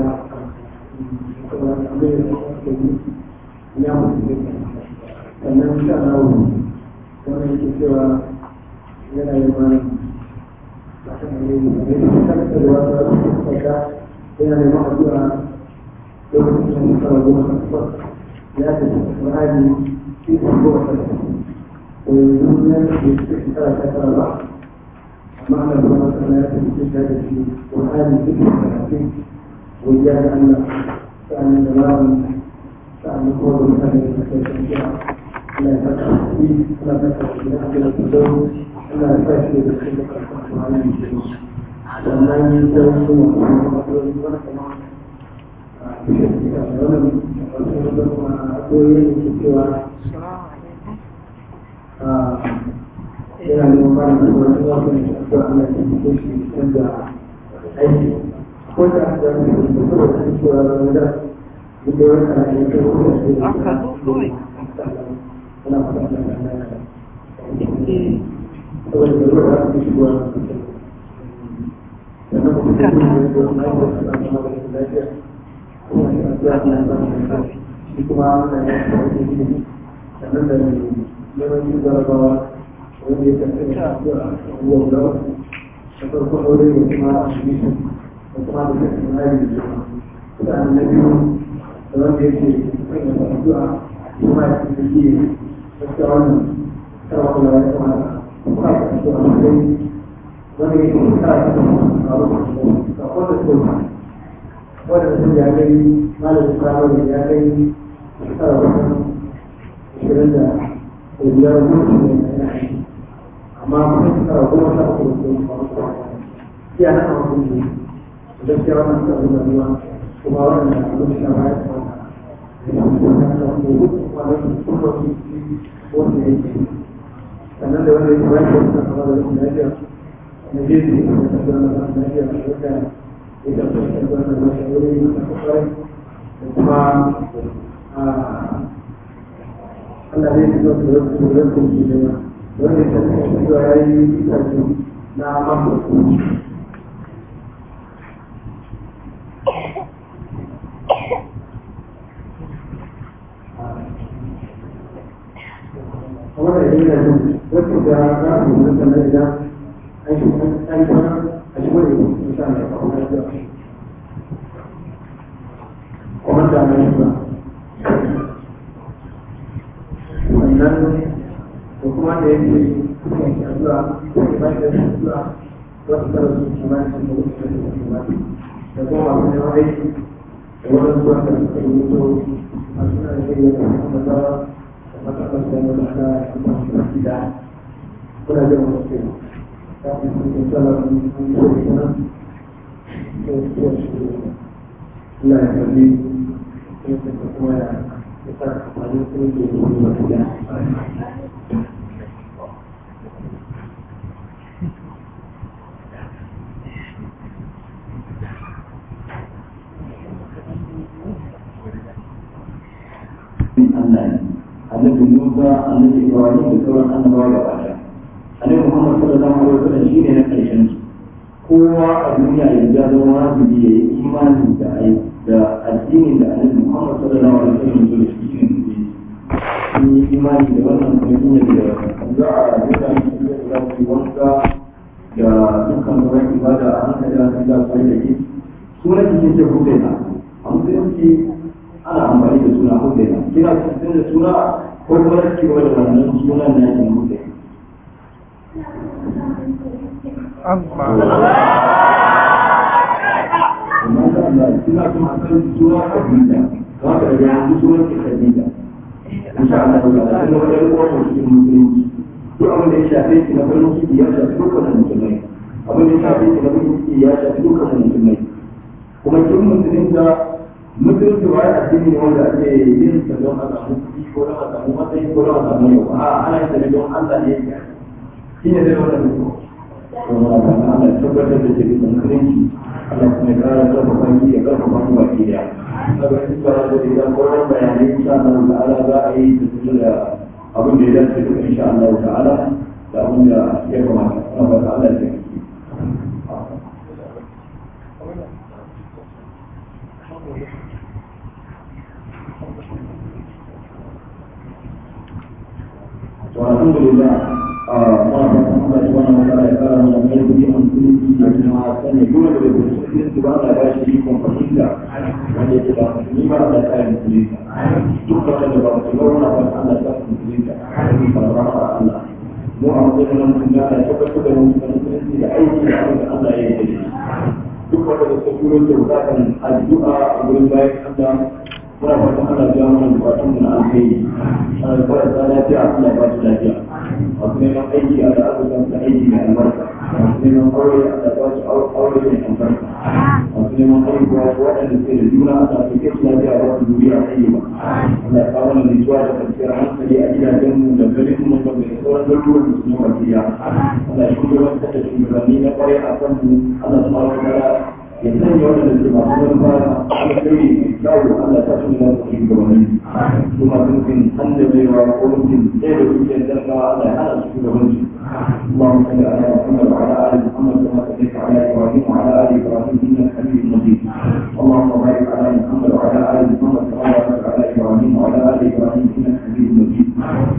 sannan sha Allah wani yake cewa yana yi ma da kan yi da yake kanta da wata saka yana neman addu'a lokacin da shekara goma sha takwas ya ce Qur'ani cikin goma sha takwas ko yanzu ya ce shekara ta tara ba معنى الله تعالى في هذا القرآن ذكر الحكيم وجعل أن كان الجلال كان يقول من هذه الأشياء لا تقع فيه لا تقع في أحد الزوج لا تأتي بالخلق القرآن ومن يتوسل yana da mafara da wani wasu ne a zuwa ana cikin kushi canza aiki ko da aka zama da su kuma da su cewa da wani da da wani kana da yake kuma su da aka zo kawai ana fata da kana saboda da ruwa da su shigowa sannan kuma da kuma da su na yi wasu da kuma da su lafiya kuma shi a zuwa da zama da shi kuma ana yi wasu da su sannan da neman yin jarabawa wanda ya kasance da abubuwan da da farko aure da kuma admission da kuma da kasance na yi da kuma da na biyu da wanda ya ce kai da addu'a kuma ya ce shi gaskiya wannan sarwa kula ya kamata kuma ya kasance a matsayin wanda ya ce kara ta kuma a wasu da wanda ko wanda sun ya kai malamin firamare ya kai shekara wajen ashirin da biyar mutum ne na aiki amma kuma suka goma sha uku da kuma iya na kama kun ne gaskiya wannan suka zuba ruwa kuma wannan da abin da ba ya tsawon da ya kuma na da wanda ya kuma da su kuma su wanda ya ce sannan da wanda ya kuma ya kuma kama da rashin lafiya na je su kuma da kasuwa na rashin lafiya da wanda ya tafi da kasuwa na rashin wuri na kasuwa da kuma Allah zai fito da wasu da wasu da yawa wanda ya tafi cewa ya yi karfi na mako yi da su wacce da za a yi sannan idan an shi an shi wani a shi wani insha Allah a kuma da kuma da mai ba wannan da kuma da yake kuma yake addu'a ko ba da addu'a wasu kara su ci ma su da wasu da su ma da kuma masu neman aiki da wani zuwa da suka yi mutu a suna da shirya da kuma da matsalar da mu da da kuma da gida kuna jin wasu ke ta fi sun ke tsala da mun so da kuma da su shi Allah ya kalli da kuma ya ya sa amfani sun ke yi da gida Allah ne annabi Musa annabi Ibrahim da sauran annabawa gaba ɗaya annabi Muhammad sallallahu alaihi wasallam shine na ƙarshen su kowa a duniya yanzu ya zama wajibi ya yi imani da ai da addinin da annabi Muhammad sallallahu alaihi wasallam ya zo da shi shine musulunci sun yi imani da wannan kuma sun yi da za a nuna musu da za su yi wanka da dukkan sauran ibada a hankali a kan za su yi da ke sunan cikin ce hudaina a musulunci ana amfani da suna hudaina kina cikin da suna ko kuma da ci gaba da wannan sunan na yin hudaina amma da Allah kina kuma san suna Khadija za ka ga yanzu sunan ki Khadija insha Allah ta Allah kuma da ruwa mu cikin musulunci duk abin da ya shafe ki na farin ciki ya shafi dukkan musulmai abin da ya shafe ki na farin ciki ya shafi dukkan musulmai kuma kin musulunta musulunci ba ya addini ne wanda ake yin sa don a samu kuɗi ko don a samu matsayi ko don a samu yau a ana yin sa ne don Allah ne ya shi ne zai wannan mutum kuma Allah ya tabbatar da cikin musulunci Allah kuma ya kara karfafa shi ya karfafa mu baki daya daga cikin da idan sauran bayanai insha Allah ta'ala za a yi da da abin da ya dace duka insha Allah ta'ala da abin da ya kamata ana ba ta Allah ya taimake والحمد لله ما الله سبحانه وتعالى قال من لم يكن يؤمن بالله ما كان يقول بالمسلمين سبحانه وتعالى شريكم فقيلا وان يتبع مسلما لا كان مسلما دكتور da ba su launa ba Allah ta musulunta farfara Allah mu a matsayin nan mun ga da tabbatar da musulunci da aiki da abin da Allah ya yi da duk wanda da su turo da bukatan addu'a a gurin bayan Allah muna fatan ana biya mana bukatun mu na alheri ana da fara ta lafiya Allah ba su lafiya masu neman aiki a da azukan da aiki mai albarka masu neman aure a da ba su aure mai albarka masu neman haihuwa waɗanda suke da juna a da suke su lafiya ba su duniya a yi ba Allah ya kawo mana nutsuwa da kwanciyar hankali a gidajen mu da garin mu da mai sauran garuruwan da su ne wakiya Allah ya shugabantar da shugabanni na kwarai a kan mu Allah su kawo ya sanya waɗanda ke masu manufa alkhairi mai kyawu Allah ta tuni za su ci gabanin su masu nufin hannabewa ko nufin ɗaya da kuke zarga Allah ya hana su shugabanci اللهم صل على محمد وعلى ال محمد كما صليت على ابراهيم وعلى ال ابراهيم انك حميد مجيد اللهم بارك على محمد وعلى ال محمد كما باركت على ابراهيم وعلى ال ابراهيم انك حميد مجيد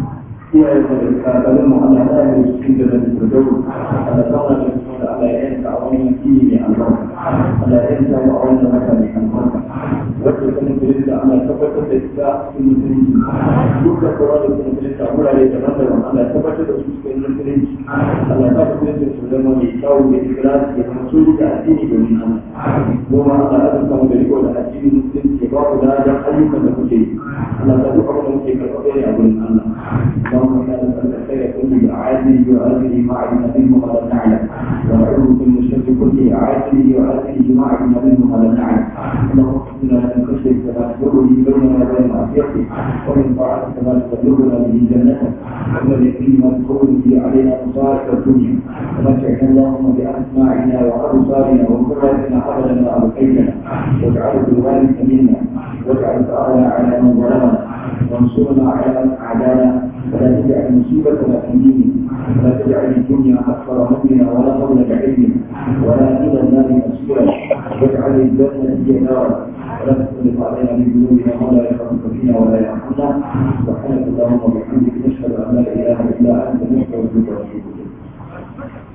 iyaye da kakannin mu Allah ya yi su cikin da da dawo Allah ta wani da su da Allah ya yanka a wani yaki ne albarka Allah ya yanka mu a wannan wata ne albarka wacce ta musulunci da Allah tabbatar da ita cikin musulunci duk da kowa da kuma musulunci a wurare daban-daban Allah ya tabbatar da su cikin musulunci Allah ya sa musulunci su zama mai kyau da ikirasi ya zama su da addini domin Allah kuma Allah ya zama da riko da addinin musulunci ya ba ku da ayyukan da kuke yi Allah ta duk abin da muke karɓaɓe ne a gurin Allah اللهم انا نسالك الخير كله عاجله واجله ما علمنا منه ما لم نعلم ونعوذ بك من الشر كله عاجله واجله ما علمنا منه ما لم نعلم اللهم اغفر لنا من خشيتك ما تدور به بيننا وبين معصيتك ومن طاعتك ما تبلغنا به جنتك ومن اليقين ما تقول به علينا مصائب الدنيا ومتعنا اللهم باسماعنا وابصارنا وقرتنا ابدا ما ابقيتنا واجعله الوارث منا واجعل ثارنا على من ظلمنا وانصرنا على من اعدانا ولا تجعل مصيبتنا في ديننا ولا تجعل الدنيا اكبر همنا ولا مبلغ علمنا ولا الى النار مصيرا واجعل الجنه هي دارنا ولا تسلط علينا بذنوبنا ما لا يخافك فينا ولا يرحمنا سبحانك اللهم وبحمدك نشهد ان لا اله الا انت نستغفرك ونتوب اليك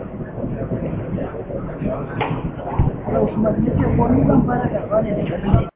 Usman, ya ce ko ni ban fara karɓa ne daga nan.